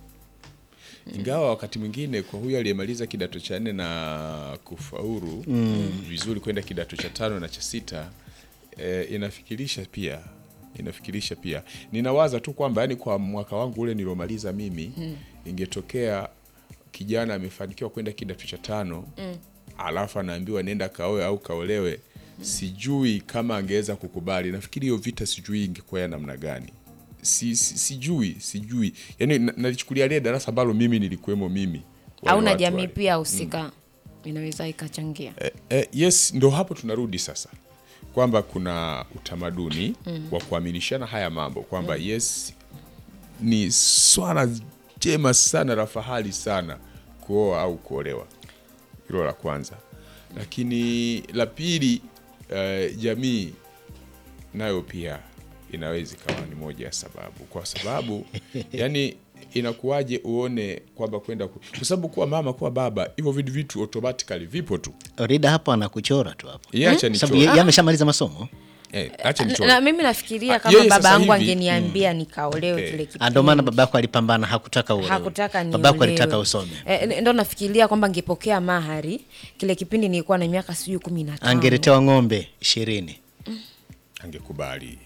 [SPEAKER 2] ingawa wakati mwingine kwa huyu aliyemaliza kidato cha nne na kufaulu vizuri kwenda kidato cha tano na cha sita e, inafikirisha pia inafikirisha pia ninawaza tu kwamba yani kwa mwaka wangu ule niliomaliza mimi ingetokea kijana amefanikiwa kwenda kidato cha tano alafu anaambiwa nenda kaoe au kaolewe sijui kama angeweza kukubali nafikiri hiyo vita sijui ingekuwa ya namna gani si, si, sijui sijui yani na- nalichukulia lile darasa ambalo mimi nilikuwemo mimi wale
[SPEAKER 3] au na
[SPEAKER 2] watu
[SPEAKER 3] jamii
[SPEAKER 2] wale.
[SPEAKER 3] pia husika inaweza ikachangia
[SPEAKER 2] Eh, eh, yes ndo hapo tunarudi sasa kwamba kuna utamaduni wa kuaminishana haya mambo kwamba yes ni swala jema sana la fahari sana kuoa au kuolewa hilo la kwanza lakini la pili eh, jamii nayo pia inaweza ikawa ni moja ya sababu kwa sababu yani inakuwaje uone kwamba kwenda ku- kwa sababu kuwa mama kuwa baba hivyo vitu vitu automatically vipo tu
[SPEAKER 1] Rida hapo anakuchora tu hapo
[SPEAKER 2] Yeye acha
[SPEAKER 1] sababu
[SPEAKER 2] nichore.
[SPEAKER 1] ye- yeye ameshamaliza masomo
[SPEAKER 2] Eh, acha
[SPEAKER 3] na,
[SPEAKER 2] nichore.
[SPEAKER 3] na mimi nafikiria
[SPEAKER 2] Ah,
[SPEAKER 3] kama
[SPEAKER 2] yeye
[SPEAKER 3] baba
[SPEAKER 2] sasa
[SPEAKER 3] yangu
[SPEAKER 2] hivi,
[SPEAKER 3] angeniambia nikaolewe
[SPEAKER 2] Eh.
[SPEAKER 3] kile
[SPEAKER 1] Ah,
[SPEAKER 3] kipindi
[SPEAKER 1] ndio maana babako alipambana hakutaka uolewe.
[SPEAKER 3] hakutaka
[SPEAKER 1] babako
[SPEAKER 3] niolewe.
[SPEAKER 1] alitaka usome
[SPEAKER 3] Eh, ndo nafikiria kwamba ngepokea mahari kile kipindi nilikuwa na miaka sijui kumi na tano
[SPEAKER 1] angeletewa ng'ombe ishirini
[SPEAKER 2] angekubali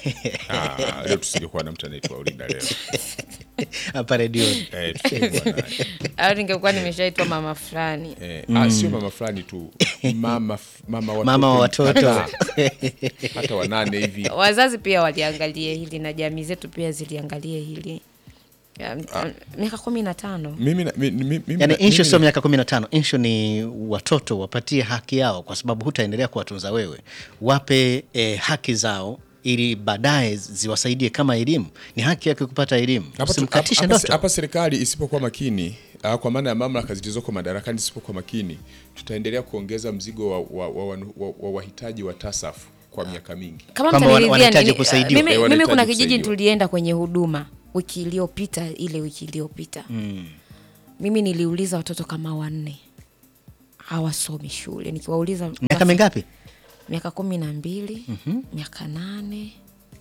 [SPEAKER 2] Ah, leo tusingekuwa na mtu anaitwa Olinda leo
[SPEAKER 1] hapa redioni.
[SPEAKER 2] eh, tusingekuwa naye
[SPEAKER 3] au ningekuwa nimeshaitwa mama fulani
[SPEAKER 2] eh, ah, sio mama fulani tu mama f- mama watoto,
[SPEAKER 1] Mama wa watoto.
[SPEAKER 2] hata, hata wanane hivi
[SPEAKER 3] wazazi pia waliangalia hili na jamii zetu pia ziliangalia hili Ya, m- miaka kumi na tano
[SPEAKER 2] mimi na- mi- mi- mimi
[SPEAKER 1] Yani
[SPEAKER 2] na-
[SPEAKER 1] inshu
[SPEAKER 2] mimi
[SPEAKER 1] sio
[SPEAKER 2] na-
[SPEAKER 1] miaka kumi na tano inshu ni watoto wapatie haki yao, kwa sababu hutaendelea kuwatunza wewe. Wape eh, haki zao ili baadaye ziwasaidie kama elimu. Ni haki yake kupata elimu,
[SPEAKER 2] Hapa tu-
[SPEAKER 1] usimkatishe
[SPEAKER 2] hapa- hapa-
[SPEAKER 1] ndoto.
[SPEAKER 2] hapa serikali isipokuwa makini ah, kwa maana ya mamlaka zilizoko madarakani isipokuwa makini, tutaendelea kuongeza mzigo wa wa- wa- wa- wa- wa wahitaji wa TASAF kwa miaka mingi.
[SPEAKER 3] kama
[SPEAKER 1] Kwamba wana-
[SPEAKER 3] mtaniridhia
[SPEAKER 1] wanahitaji
[SPEAKER 3] nini-
[SPEAKER 1] kusaidiwa.
[SPEAKER 3] mimi,
[SPEAKER 2] Eh,
[SPEAKER 3] mimi
[SPEAKER 2] wanahitaji
[SPEAKER 3] kuna kijiji
[SPEAKER 2] kusaidiwa.
[SPEAKER 3] tulienda kwenye huduma wiki iliyopita ile wiki iliyopita mimi niliuliza watoto kama wanne hawasomi shule nikiwauliza
[SPEAKER 1] Miaka mingapi?
[SPEAKER 3] miaka kumi na mbili miaka nane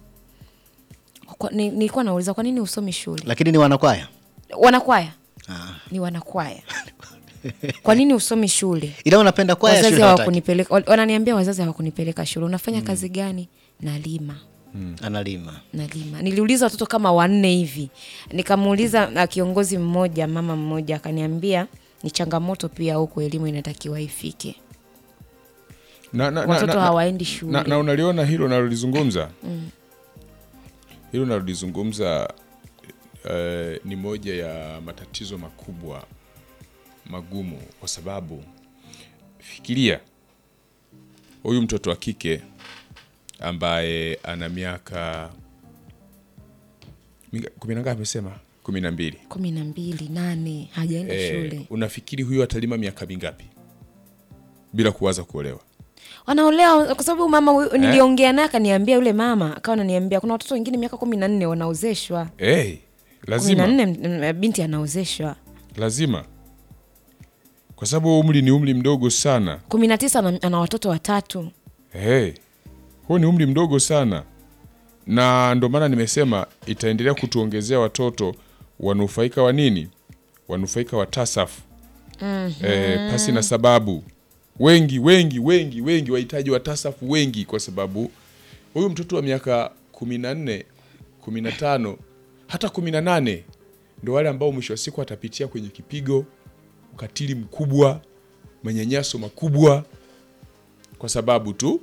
[SPEAKER 3] Kwa- ni- nilikuwa nauliza kwa nini usomi shule
[SPEAKER 1] Lakini ni wanakwaya.
[SPEAKER 3] wanakwaya
[SPEAKER 1] Ah.
[SPEAKER 3] ni wanakwaya kwa nini usomi shule
[SPEAKER 1] Ila unapenda kwaya,
[SPEAKER 3] wazazi
[SPEAKER 1] shule hawataki.
[SPEAKER 3] hawakunipeleka wa- wananiambia wazazi hawakunipeleka shule unafanya kazi gani nalima
[SPEAKER 1] Analima.
[SPEAKER 3] nalima niliuliza watoto kama wanne hivi nikamuuliza na kiongozi mmoja mama mmoja akaniambia ni changamoto pia huku elimu inatakiwa ifike
[SPEAKER 2] Na, na,
[SPEAKER 3] Watoto
[SPEAKER 2] na, na,
[SPEAKER 3] hawaendi shule.
[SPEAKER 2] na, na unaliona hilo nalolizungumza hilo nalolizungumza eh, ni moja ya matatizo makubwa magumu, kwa sababu fikiria huyu mtoto wa kike ambaye ana miaka minga- kumi na ngapi amesema? kumi na mbili.
[SPEAKER 3] kumi na mbili nane hajaenda
[SPEAKER 2] Eh,
[SPEAKER 3] shule
[SPEAKER 2] unafikiri huyu atalima miaka mingapi bila kuwaza kuolewa?
[SPEAKER 3] wanaolewa kwa sababu mama huyu- niliongea naye akaniambia yule mama akawa ananiambia kuna watoto wengine miaka kumi na nne wanaozeshwa
[SPEAKER 2] Hey,
[SPEAKER 3] kumi na
[SPEAKER 2] lazima
[SPEAKER 3] nne m- binti anaozeshwa
[SPEAKER 2] lazima, kwa sababu umri ni umri mdogo sana.
[SPEAKER 3] kumi na tisa ana, ana watoto watatu
[SPEAKER 2] Hey, huo ni umri mdogo sana, na ndo maana nimesema itaendelea kutuongezea watoto wanufaika wa nini, wanufaika wa TASAF eh, pasi na sababu wengi wengi wengi wengi wahitaji wa TASAF wengi, kwa sababu huyu mtoto wa miaka kumi na nne kumi na tano hata kumi na nane ndo wale ambao mwisho wa siku atapitia kwenye kipigo, ukatili mkubwa, manyanyaso makubwa, kwa sababu tu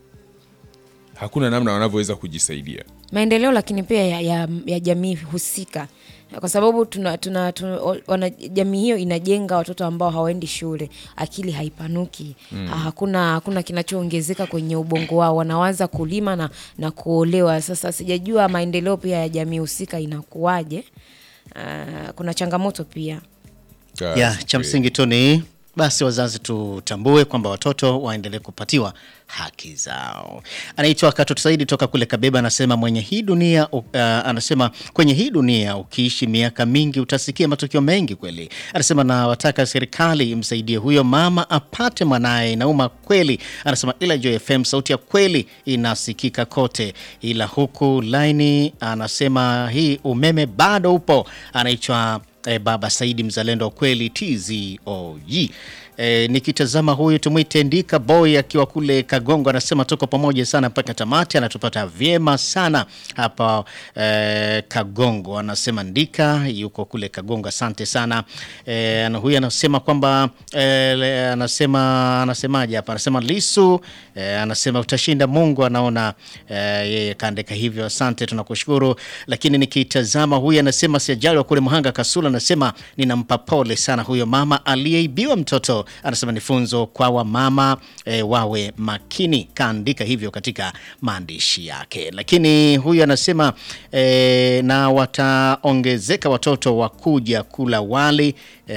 [SPEAKER 2] hakuna namna wanavyoweza kujisaidia.
[SPEAKER 3] maendeleo lakini pia ya, ya, ya jamii husika kwa sababu tuna, tuna, tuna, wana, jamii hiyo inajenga watoto ambao hawaendi shule akili haipanuki mm. hakuna hakuna kinachoongezeka kwenye ubongo wao wanawaza kulima na, na kuolewa sasa sijajua maendeleo pia ya jamii husika inakuwaje uh, kuna changamoto pia
[SPEAKER 1] ya cha msingi tu ni basi wazazi tutambue kwamba watoto waendelee kupatiwa haki zao. Anaitwa Katoto Saidi toka kule Kabeba, anasema mwenye hii dunia uh, anasema kwenye hii dunia ukiishi miaka mingi utasikia matukio mengi kweli. Anasema na wataka serikali imsaidie huyo mama apate mwanaye. Inauma kweli, anasema ila Joy FM sauti ya kweli inasikika kote, ila huku laini anasema hii umeme bado upo. Anaitwa e, Baba Saidi mzalendo wa kweli TZOG. E, nikitazama huyu tumwite Ndika Boy akiwa kule Kagongo, anasema tuko pamoja sana mpaka tamati, anatupata vyema sana hapa e, Kagongo. Anasema Ndika yuko kule Kagongo, asante sana. E, na huyu anasema kwamba e, le- anasema anasemaje hapa, anasema Lisu e, anasema utashinda, Mungu anaona e, yeye kaandika hivyo, asante, tunakushukuru. Lakini nikitazama huyu anasema siajali wa kule Mhanga Kasula, anasema ninampa pole sana huyo mama aliyeibiwa mtoto. Anasema ni funzo kwa wamama e, wawe makini, kaandika hivyo katika maandishi yake. Lakini huyu anasema e, na wataongezeka watoto wa kuja kula wali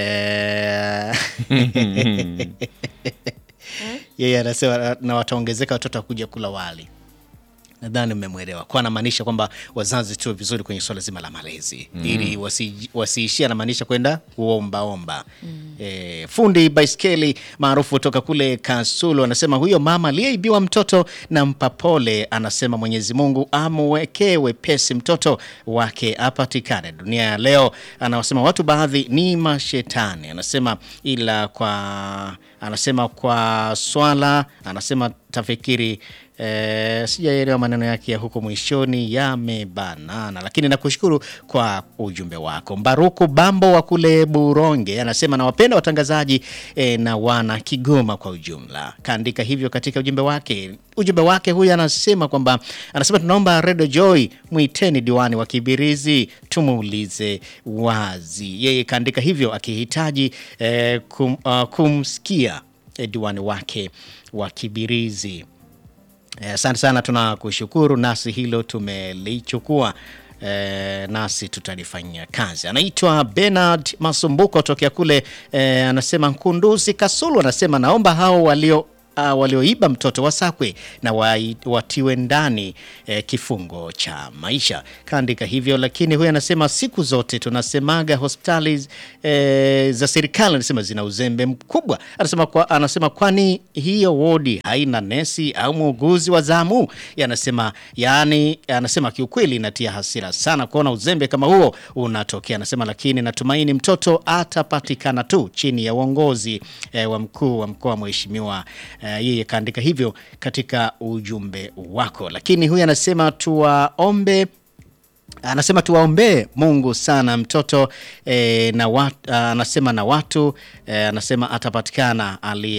[SPEAKER 1] e, yeye anasema na wataongezeka watoto wa kuja kula wali nadhani mmemwelewa kwa anamaanisha kwamba wazazi tuwe vizuri kwenye swala zima la malezi mm. ili wasi- wasiishie anamaanisha kwenda kuombaomba mm. e, fundi baiskeli maarufu toka kule Kasulu anasema huyo mama aliyeibiwa mtoto na mpa pole, anasema Mwenyezi Mungu amwekee wepesi mtoto wake apatikane. Dunia ya leo anawasema watu baadhi ni mashetani, anasema ila kwa anasema kwa swala, anasema tafikiri E, sijaelewa maneno yake ya huko mwishoni yamebanana, lakini nakushukuru kwa ujumbe wako. Mbaruku Bambo wa kule Buronge anasema nawapenda watangazaji e, na wana Kigoma kwa ujumla. Kaandika hivyo katika ujumbe wake. Ujumbe wake huyu anasema kwamba anasema tunaomba Radio Joy mwiteni diwani wa Kibirizi tumuulize wazi. Yeye kaandika hivyo akihitaji e, kum, uh, kumsikia e, diwani wake wa Kibirizi. Asante sana, tunakushukuru, nasi hilo tumelichukua. E, nasi tutalifanyia kazi. Anaitwa Bernard Masumbuko tokea kule e, anasema Nkunduzi Kasulu, anasema naomba hao walio Uh, walioiba mtoto wasakwe na wa, watiwe ndani eh, kifungo cha maisha. Kaandika hivyo, lakini huyu anasema siku zote tunasemaga hospitali eh, za serikali anasema zina uzembe mkubwa. Anasema kwa, anasema kwani hiyo wodi haina nesi au muuguzi wa zamu? Anasema yani, anasema kiukweli inatia hasira sana kuona uzembe kama huo unatokea. Anasema lakini natumaini mtoto atapatikana tu chini ya uongozi eh, wa mkuu wa mkoa mheshimiwa Uh, yeye kaandika hivyo katika ujumbe wako, lakini huyu anasema tuwaombe anasema tuwaombee Mungu sana mtoto e, na wat, anasema na watu e, anasema atapatikana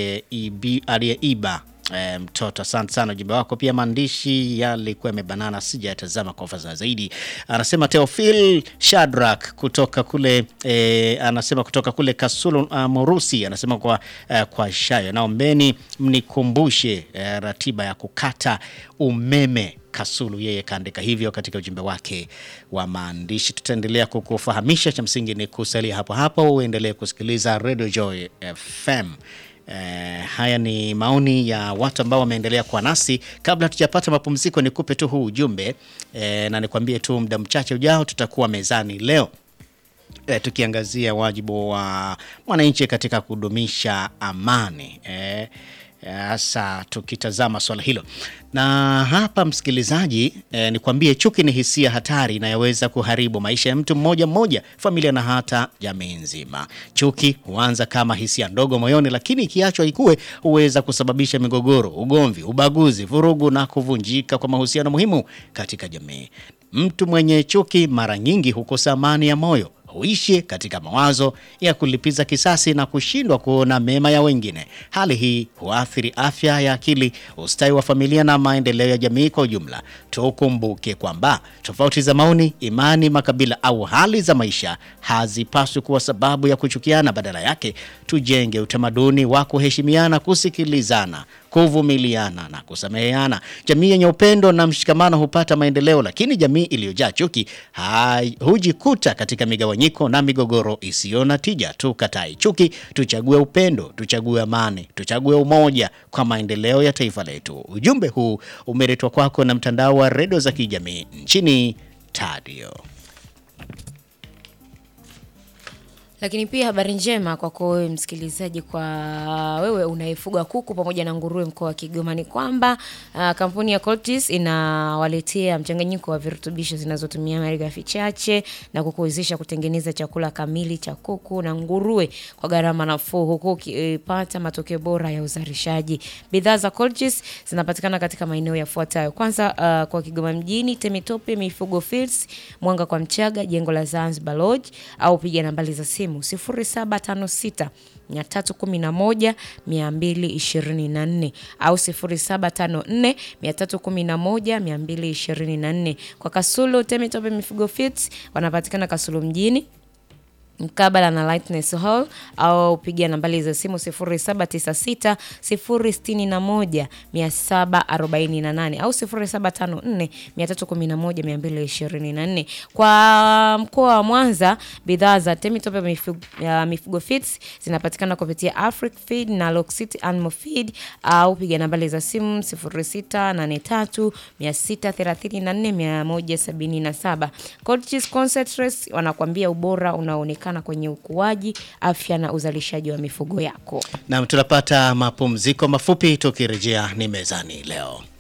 [SPEAKER 1] aliyeiba E, mtoto. Asante sana ujumbe wako. Pia maandishi yalikuwa yamebanana, sijayatazama kwa ufasaha zaidi. Anasema Theophil Shadrack kutoka kule e, anasema kutoka kule Kasulu uh, Morusi, anasema kwa, uh, kwa shayo, naombeni mnikumbushe uh, ratiba ya kukata umeme Kasulu. Yeye kaandika hivyo katika ujumbe wake wa maandishi. Tutaendelea kukufahamisha, cha msingi ni kusalia hapo hapo, uendelee kusikiliza Radio Joy FM. Eh, haya ni maoni ya watu ambao wameendelea kwa nasi. Kabla tujapata mapumziko, nikupe tu huu ujumbe eh, na nikwambie tu muda mchache ujao tutakuwa mezani leo eh, tukiangazia wajibu wa mwananchi katika kudumisha amani eh, hasa tukitazama swala hilo na hapa msikilizaji, eh, nikwambie chuki ni hisia hatari inayoweza kuharibu maisha ya mtu mmoja mmoja, familia na hata jamii nzima. Chuki huanza kama hisia ndogo moyoni, lakini ikiachwa ikue huweza kusababisha migogoro, ugomvi, ubaguzi, vurugu na kuvunjika kwa mahusiano muhimu katika jamii. Mtu mwenye chuki mara nyingi hukosa amani ya moyo huishi katika mawazo ya kulipiza kisasi na kushindwa kuona mema ya wengine. Hali hii huathiri afya ya akili, ustawi wa familia na maendeleo ya jamii kwa ujumla. Tukumbuke kwamba tofauti za maoni, imani, makabila au hali za maisha hazipaswi kuwa sababu ya kuchukiana. Badala yake, tujenge utamaduni wa kuheshimiana, kusikilizana, kuvumiliana na kusameheana. Jamii yenye upendo na mshikamano hupata maendeleo, lakini jamii iliyojaa chuki hujikuta katika migawanyiko na migogoro isiyo na tija. Tukatai chuki, tuchague upendo, tuchague amani, tuchague umoja kwa maendeleo ya taifa letu. Ujumbe huu umeletwa kwako na mtandao wa redio za kijamii nchini Tadio.
[SPEAKER 3] Lakini pia habari njema kwako wewe msikilizaji, kwa wewe unayefuga kuku pamoja na nguruwe mkoa wa Kigoma ni kwamba uh, kampuni ya Coltis inawaletea mchanganyiko wa virutubisho zinazotumia malighafi chache na kukuwezesha kutengeneza chakula kamili cha kuku na nguruwe kwa gharama nafuu, huku ukipata matokeo bora ya uzalishaji. Bidhaa za Coltis zinapatikana katika maeneo yafuatayo. Kwanza, uh, kwa Kigoma mjini, Temitope Mifugo Fields, Mwanga kwa Mchaga, jengo la Zanzibar Lodge, au piga nambari za simu 0756 311 224 au 0754 311 224. Kwa Kasulu Temitope Mifugo Fits wanapatikana Kasulu mjini mkabala na Lightness Hall au pigia nambari za simu 0796 061 748 au 0754 311 224. Kwa mkoa wa Mwanza, bidhaa za Temitope mifugo, uh, mifugo feeds zinapatikana kupitia Afric Feed na Lock City Animal Feed au piga nambari za simu 0683 634 177. Coaches Concentrates wanakuambia ubora unaonekana kwenye ukuaji, afya na uzalishaji wa mifugo yako.
[SPEAKER 1] Nam, tunapata mapumziko mafupi, tukirejea ni mezani leo.